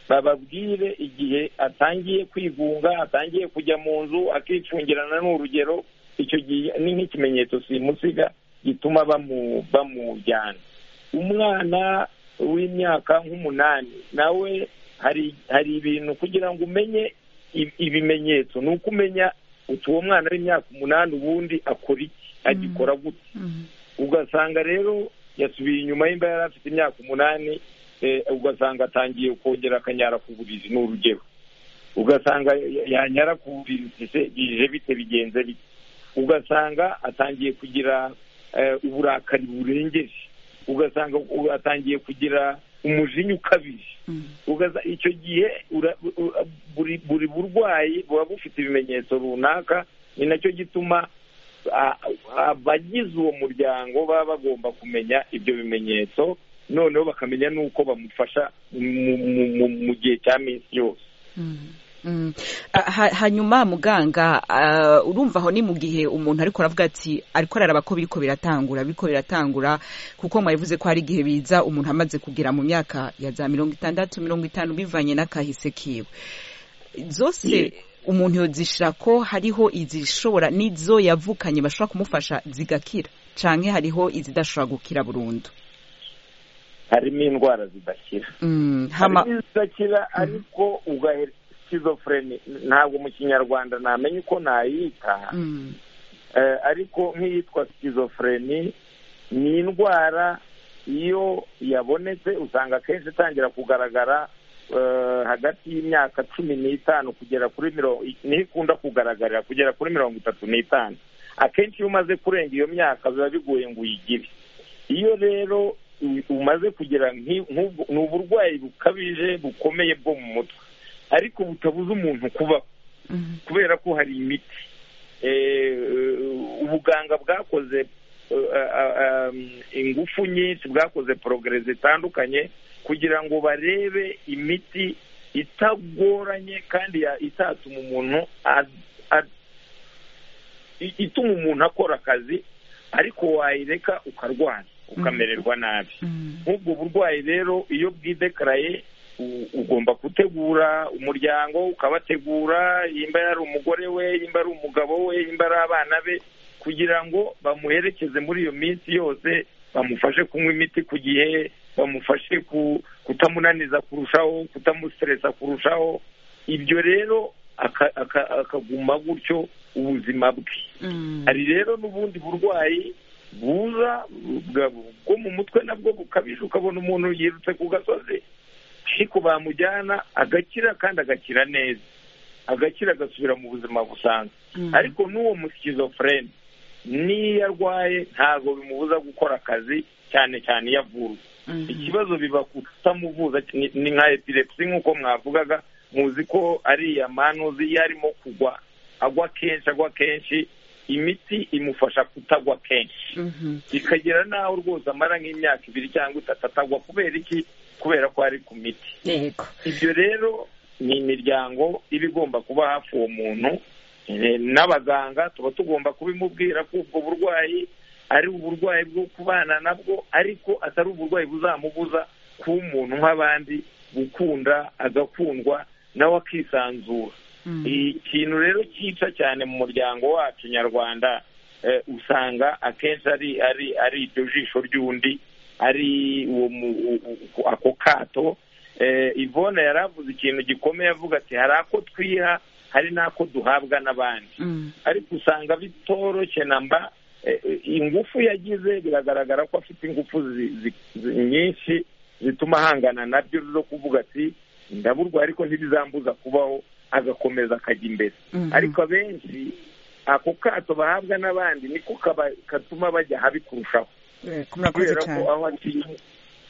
bababwire igihe atangiye kwigunga atangiye kujya mu nzu akicungirana n'urugero icyo gihe ni nk'ikimenyetso simusiga gituma bamujyana umwana w'imyaka nk'umunani nawe hari ibintu kugira ngo umenye ibimenyetso ni uko umenya uti uwo mwana w'imyaka umunani ubundi akora iki agikora gute ugasanga rero yasubiye inyuma y'imba yari afite imyaka umunani ugasanga atangiye kongera akanyara ku buriri ni urugero ugasanga yanyara ku buriri bije bite bigenze bite ugasanga atangiye kugira uburakari burengeje ugasanga atangiye kugira umujinya ukabije icyo gihe buri burwayi buba bufite ibimenyetso runaka ni nacyo gituma abagize uwo muryango baba bagomba kumenya ibyo bimenyetso noneho bakamenya n'uko bamufasha mu gihe cya minsi yose hanyuma muganga urumva aho ni mu gihe umuntu ariko aravuga ati ariko araraba ko biriko biratangura biriko biratangura kuko mwabivuze ko hari igihe biza umuntu amaze kugera mu myaka ya za mirongo itandatu mirongo itanu bivanye n'akahise kiwe zose umuntu yozishira ko hariho izishobora n'izo yavukanye bashobora kumufasha zigakira canke hariho izidashobora gukira burundu harimo indwara zidakira harimo izidakira ariko ugahera schizophrenia ntabwo mu kinyarwanda namenya uko nayita ariko nk'iyitwa schizophrenia ni indwara iyo yabonetse usanga akenshi itangira kugaragara hagati y'imyaka cumi n'itanu kugera kuri mirongo niho ikunda kugaragarira kugera kuri mirongo itatu n'itanu akenshi iyo umaze kurenga iyo myaka biba bigoye ngo uyigire iyo rero umaze kugira ni uburwayi bukabije bukomeye bwo mu mutwe ariko butabuza umuntu kuba kubera ko hari imiti ubuganga bwakoze ingufu nyinshi bwakoze porogere zitandukanye kugira ngo barebe imiti itagoranye kandi itatuma umuntu ituma umuntu akora akazi ariko wayireka ukarwara ukamererwa nabi nk'ubwo burwayi rero iyo bwidekaraye ugomba gutegura umuryango ukabategura yimba ari umugore we yimba ari umugabo we yimba ari abana be kugira ngo bamuherekeze muri iyo minsi yose bamufashe kunywa imiti ku gihe bamufashe kutamunaniza kurushaho kutamusiteresa kurushaho ibyo rero akaguma gutyo ubuzima bwe hari rero n'ubundi burwayi buza bwo mu mutwe nabwo bukabije ukabona umuntu yirutse ku gasozi ariko bamujyana agakira kandi agakira neza agakira agasubira mu buzima busanzwe ariko n'uwo musikizofureni n'iyo arwaye ntabwo bimubuza gukora akazi cyane cyane iyo avurwa ikibazo biba kutamuvuza ni nka epilepsi nk'uko mwavugaga muzi ko ariya manuzi iyo arimo kugwa agwa kenshi agwa kenshi imiti imufasha kutagwa kenshi bikagera n'aho rwose amara nk'imyaka ibiri cyangwa itatu atagwa kubera iki kubera ko ari ku miti ibyo rero ni imiryango iba igomba kuba hafi uwo muntu n'abaganga tuba tugomba kubimubwira ko ubwo burwayi ari uburwayi bwo kubana nabwo ariko atari uburwayi buzamubuza kuba umuntu nk'abandi gukunda agakundwa nawe akisanzura ikintu rero cyica cyane mu muryango wacu nyarwanda usanga akenshi ari ari ari iryo jisho ry'undi ari ako kato ivone yari avuze ikintu gikomeye avuga ati hari ako twiha hari n'ako duhabwa n'abandi ariko usanga bitoroshye na mba ingufu yagize biragaragara ko afite ingufu nyinshi zituma ahangana nabyo zo kuvuga ati ndaburwa ariko ntibizambuza kubaho agakomeza akajya imbere ariko abenshi ako kato bahabwa n'abandi niko katuma bajya habi kurushaho kubera ko aho atinye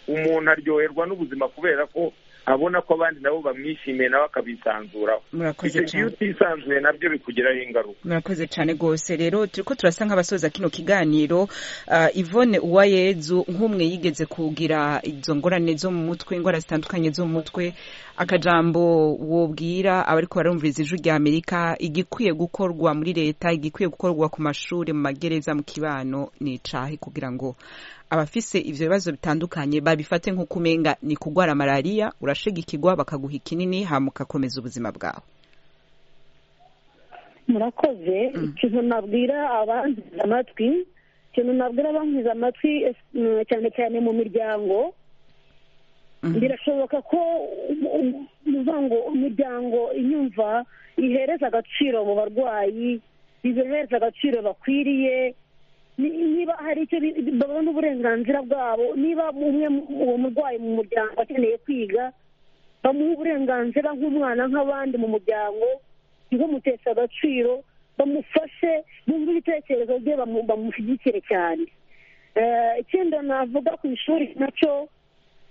umuntu aryoherwa n'ubuzima kubera ko abona ko abandi nabo bamwishimiye nawe akabisanzuraho murakoze iyo cyane utisanzuye nabyo bikugiraho ingaruka murakoze cyane rwose rero turi ko turasa nk'abasoza kino kiganiro Ah, Yvonne uwayezu nk'umwe yigeze kugira izo ngorane zo mu mutwe indwara zitandukanye zo mu mutwe akajambo wobwira abariko barumviriza ijwi rya amerika igikwiye gukorwa muri leta igikwiye gukorwa ku mashuri mu magereza mu kibano ni icahe kugira ngo abafise ivyo bibazo bitandukanye babifate nk'uko umenga ni kurwara malariya urashigikirwa bakaguha ikinini hama ugakomeza ubuzima bwawe murakoze ikintu nabwira abankiza amatwi ikintu nabwira abankiza amatwi es- mm, cyane cyane mu miryango Mhm. birashoboka ko um- um- muvuga ngo imiryango inyumva ihereza agaciro mu barwayi ibahereza agaciro bakwiriye ni- niba hari icyo bi- babona uburenganzira bwabo niba umwe mu- uwo murwayi mu muryango akeneye kwiga bamuha uburenganzira nk'umwana nk'abandi mu muryango ntimumuteshe agaciro bamufashe bumve ibitekerezo bye bamu- bamushyigikire cyane Eh, ikindi navuga ku ishuri nacyo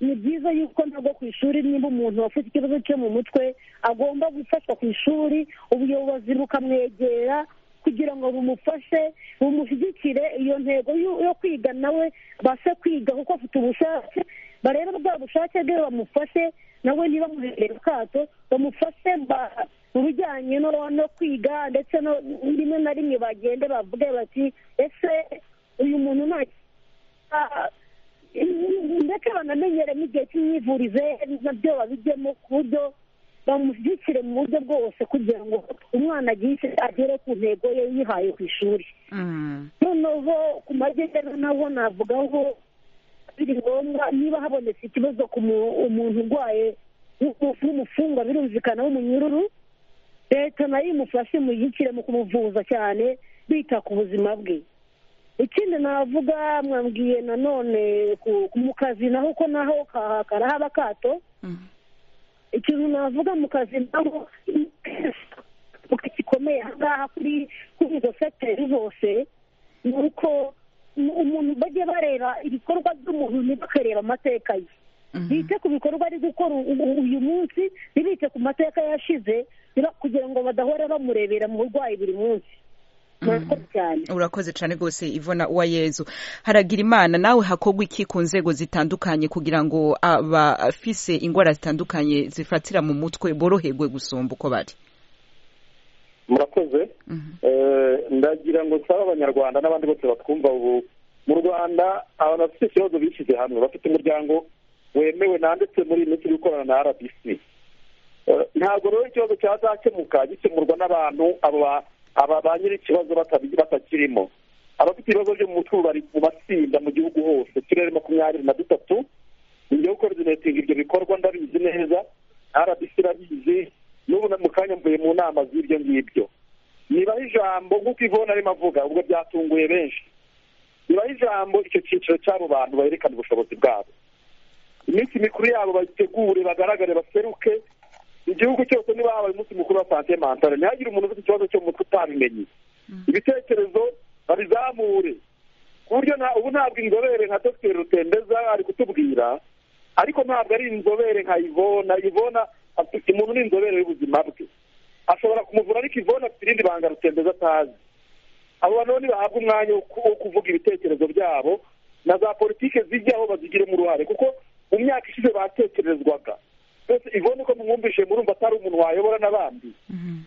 ni byiza yuko ntabwo ku ishuri niba umuntu afite ikibazo cyo mu mutwe agomba gufashwa ku ishuri ubuyobozi bukamwegera kugira ngo bumufashe bumushyigikire iyo ntego yo yo kwiga nawe abashe kwiga kuko afite ubushake barebe bwa bushake bwe bamufashe nawe niba amuhereye akato bamufashe ba- mu bijyanye no- no kwiga ndetse no- rimwe na rimwe bagende bavuge bati ese uyu muntu nta Ah, ndetse banamenyeremo igihe cy'imyivurize nabyo babijyemo ku buryo bamushyigikire mu buryo bwose kugira ngo umwana agire agere ku ntego ye yihaye ku ishuri Mm. noneho ku magereza naho navugaho biri ngombwa niba habonetse ikibazo ku mu- umuntu urwaye w'umu- w'umufungwa birumvikana w'umunyururu leta nayo imufashe imuyikire mu kumuvuza cyane bita ku buzima bwe ikindi navuga mwabwiye nanone ku- ku- mu kazi naho ko naho ka- karahaba akato Mhm. ikintu navuga mu kazi naho gikomeye ahangaha kuri kuri izo sekiteri zose ni uko umuntu bajye bareba ibikorwa by'umuntu ntibakareba amateka ye Mhm. bite ku bikorwa ari gukora u- u- uyu munsi ntibite ku mateka yashize niba- kugira ngo badahora bamurebera mu burwayi buri munsi murakoze cyane urakoze cyane rwose ivona uwayezu haragira imana nawe hakorwa iki ku nzego zitandukanye kugira ngo abafise indwara zitandukanye zifatira mu mutwe boroherwe gusumba uko bari murakoze Mhm. Eh, ndagira ngo nsaba abanyarwanda n'abandi bose batwumva ubu mu rwanda abantu bafite ikibazo bishyize hamwe bafite umuryango wemewe nanditse muri iyi minsi uri gukorana na rbc Eh, ntabwo rero ikibazo cyazakemuka gikemurwa n'abantu abo ba- aba ba nyiri ikibazo batabi- batakirimo abafite ibibazo byo mu mutwe ubu bari mu matsinda mu gihugu hose uturere makumyabiri na dutatu ngiye gukoordinetinga ibyo bikorwa ndabizi neza rbc irabizi n'ubu na- mu kanya mvuye mu nama z'ibyo ngibyo nibaho ijambo nk'uko ivona arimo avuga ubwo byatunguye benshi nibaho ijambo icyo cyiciro cy'abo bantu berekana ubushobozi bwabo iminsi mikuru yabo bayitegure bagaragare baseruke igihugu cyose niba habaye umunsi mukuru wa sante mantare ntihagire umuntu ufite ikibazo cyo mu mutwe utabimenye ibitekerezo babizamure ku buryo nta- ubu ntabwo inzobere nka dr rutembeza ari kutubwira ariko ntabwo ari inzobere nka ivona ivona afite umuntu ni inzobere y'ubuzima bwe ashobora kumuvura ariko ivona afite irindi banga rutembeza atazi abo bantu rero nibahabwa umwanya wo ku- wo kuvuga ibitekerezo byabo na za politike zijyaho bazigiremo uruhare kuko mu myaka ishize batekerezwaga mbese ivona uko mwumvise murumva atari umuntu wayobora n'abandi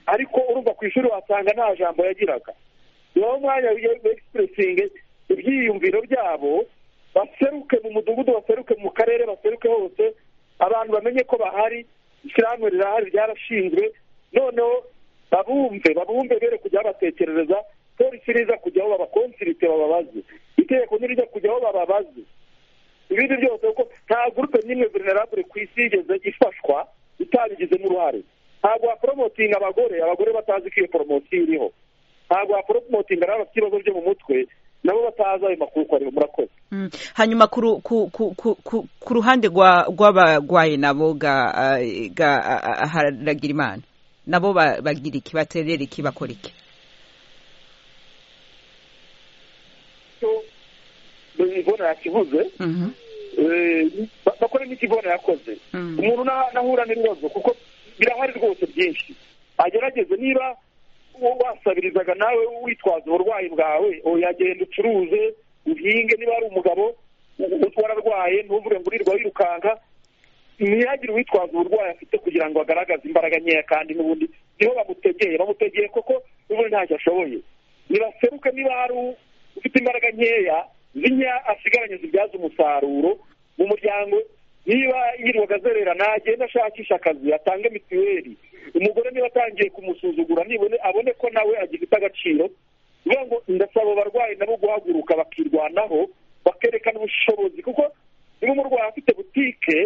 ariko urumva ku ishuri wasanga nta jambo yagiraga nibaho umwanya w'egisipurisingi ibyiyumviro byabo baseruke mu mudugudu baseruke mu karere baseruke hose abantu bamenye ko bahari ishyirahamwe rirahari ryarashinzwe noneho babumve babumve bere kujya babatekerereza polisi riza kujyaho babakonsirite bababaze itegeko ntirijya kujyaho bababaze ibindi byose kuko nta gurupe n'imwe vulnerable ku isi yigeze ifashwa itabigizemo uruhare ntabwo waporomotinga abagore abagore batazi ko iyo poromosiyo iriho ntabwo waporomotinga n'abafite ibibazo byo mu mutwe nabo batazi ayo makuru ko ariho murakoze hanyuma ku ruhande rw'abarwayi nabo ga haragira imana nabo bagira iki baterera iki bakora iki ibona yakivuze bakore n'ikibona yakoze umuntu nahura n'ibibazo kuko birahari rwose byinshi agerageze niba wasabirizaga nawe witwaza uburwayi bwawe yagenda ucuruze uhinge niba ari umugabo wararwaye ntuvuge ngo urirwa wirukanka ntihagire uwitwaza uburwayi afite kugira ngo agaragaze imbaraga nkeya kandi n'ubundi niho bamutegeye bamutegeye koko n'ubundi ntacyo ashoboye nibaseruke niba hari ufite imbaraga nkeya zinya asigaranye zibyaza umusaruro mu muryango niba yirirwaga azererana agenda ashakisha akazi atange mituweli umugore niba atangiye kumusuzugura nibone abone ko nawe agifite agaciro kugira ngo ndasaba abarwayi nabo guhaguruka bakirwanaho bakerekana ubushobozi kuko niba umurwayi afite butike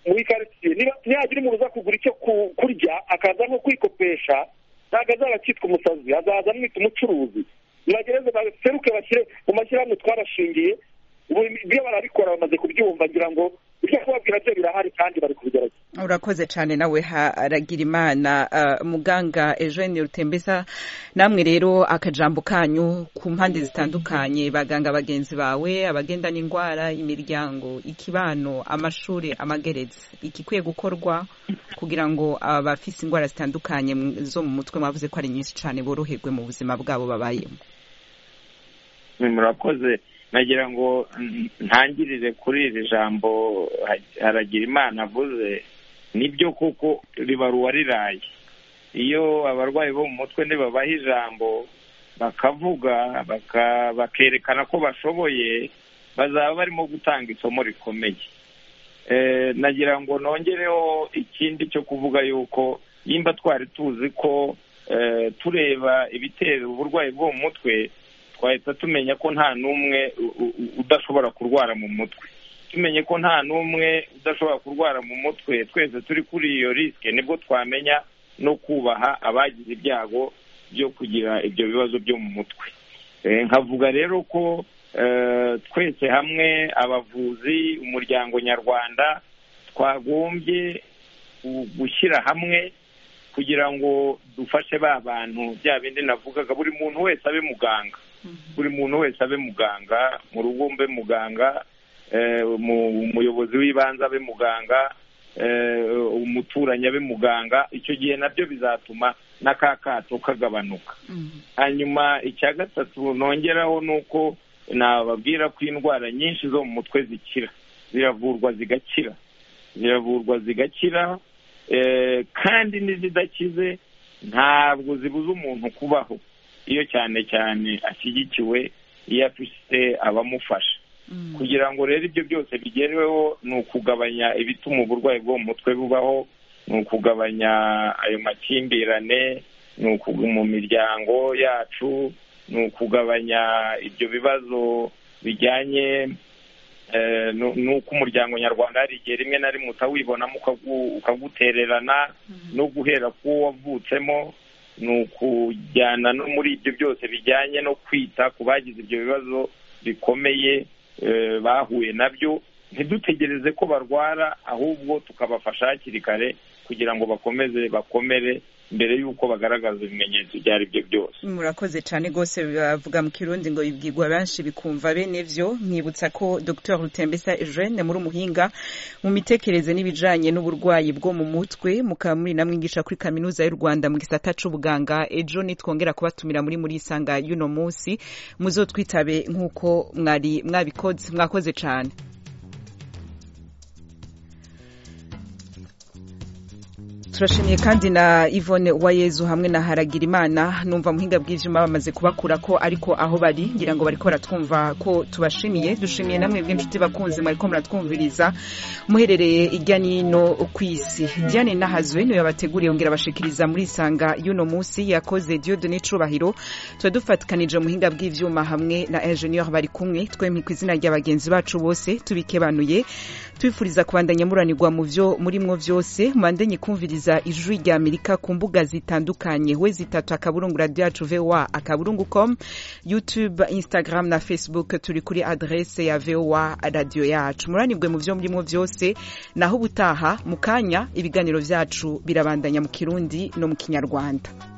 muri karitsiye ntiyagira umuntu uza kugura icyo kurya akaza nko kwikopesha ntabwo azaba akitwa umusazi azaza amwita umucuruzi nibagereze baseruke bashyire mu mashyirahamwe twarashingiye ibyo barabikora bamaze kubyumva ngira ngo ibyo kubabwira byo birahari kandi bari kubigerageza urakoze cyane nawe haragira imana muganga eugene rutembeza namwe rero akajambo kanyu ku mpande zitandukanye baganga bagenzi bawe abagenda n'indwara imiryango ikibano amashuri amageretse igikwiye gukorwa kugira ngo abafise indwara zitandukanye zo mu mutwe mwavuze ko ari nyinshi cyane boroherwe mu buzima bwabo babayemo murakoze nagira ngo ntangirire kuri iri jambo haragira imana avuze nibyo kuko ribaruwa riraye iyo abarwayi bo mu mutwe ntibabaha ijambo bakavuga bakerekana ko bashoboye bazaba barimo gutanga isomo rikomeye nagira ngo nongereho ikindi cyo kuvuga yuko nimba twari tuzi ko tureba ibitera uburwayi bwo mu mutwe twahita tumenya ko nta n'umwe udashobora kurwara mu mutwe tumenye ko nta n'umwe udashobora kurwara mu mutwe twese turi kuri iyo risike nibwo twamenya no kubaha abagize ibyago byo kugira ibyo bibazo byo mu mutwe nkavuga rero ko twese hamwe abavuzi umuryango nyarwanda twagombye gushyira hamwe kugira ngo dufashe ba bantu bya bindi navugaga buri muntu wese abe muganga buri muntu wese abe muganga mu rugo mbe muganga umuyobozi w'ibanze abe muganga umuturanyi abe muganga icyo gihe nabyo bizatuma na ka kato kagabanuka hanyuma icya gatatu nongeraho ni uko nababwira ko indwara nyinshi zo mu mutwe zikira ziravurwa zigakira ziravurwa zigakira kandi n'izidakize ntabwo zibuza umuntu kubaho iyo cyane cyane ashyigikiwe iyo afite abamufasha kugira ngo rero ibyo byose bigerweho ni ukugabanya ibituma uburwayi bwo mu mutwe bubaho ni ukugabanya ayo makimbirane ni mu miryango yacu ni ukugabanya ibyo bibazo bijyanye n'uko umuryango nyarwanda hari igihe rimwe na rimwe utawibonamo ukagutererana no guhera k'uwo wavutsemo ni ukujyana no muri ibyo byose bijyanye no kwita ku bagize ibyo bibazo bikomeye bahuye nabyo ntidutegereze ko barwara ahubwo tukabafasha hakiri kare kugira ngo bakomeze bakomere mbere y'uko bagaragaza ibimenyetso ibyo ari byo byose murakoze cyane rwose bavuga mu kirundi ngo ibwirwa benshi bikumva bene byo mwibutsa ko dr rutembesa eugene muri umuhinga mu mitekerereze n'ibijyanye n'uburwayi bwo mu mutwe mukaba muri namwigisha kuri kaminuza y'u rwanda mu gisata cy'ubuganga ejo nitwongera kubatumira muri muri isanga y'uno munsi muzotwitabe nk'uko mwari mwabikoze mwakoze cyane turashimiye kandi na Yvonne Uwayezu hamwe na Haragirimana numva muhinga bwijima bamaze kubakura ko ariko aho bari ngira ngo bariko baratwumva ko tubashimiye dushimiye namwe bw'inshuti bakunze mwariko muratwumviriza muherereye irya nino kw'isi Diane Nahazwe niwe yabateguriye yongera bashikiriza muri isanga y'uno munsi yakoze Dieudonne Cubahiro tuba dufatikanije muhinga bw'ivyuma hamwe na ingenieur bari kumwe twemye ku izina rya bagenzi bacu bose tubikebanuye twifuriza kubandanya muranirwa mu vyo murimwo vyose mubandenye kumviriza guhuriza ijwi rya amerika ku mbuga zitandukanye we zitatu akaburungu radiyo yacu vowa akaburungu komu yutube instagram na facebook turi kuri aderese ya vowa radiyo yacu muranibwe mu byo murimo byose naho ubutaha mu kanya ibiganiro byacu birabandanya mu kirundi no mu kinyarwanda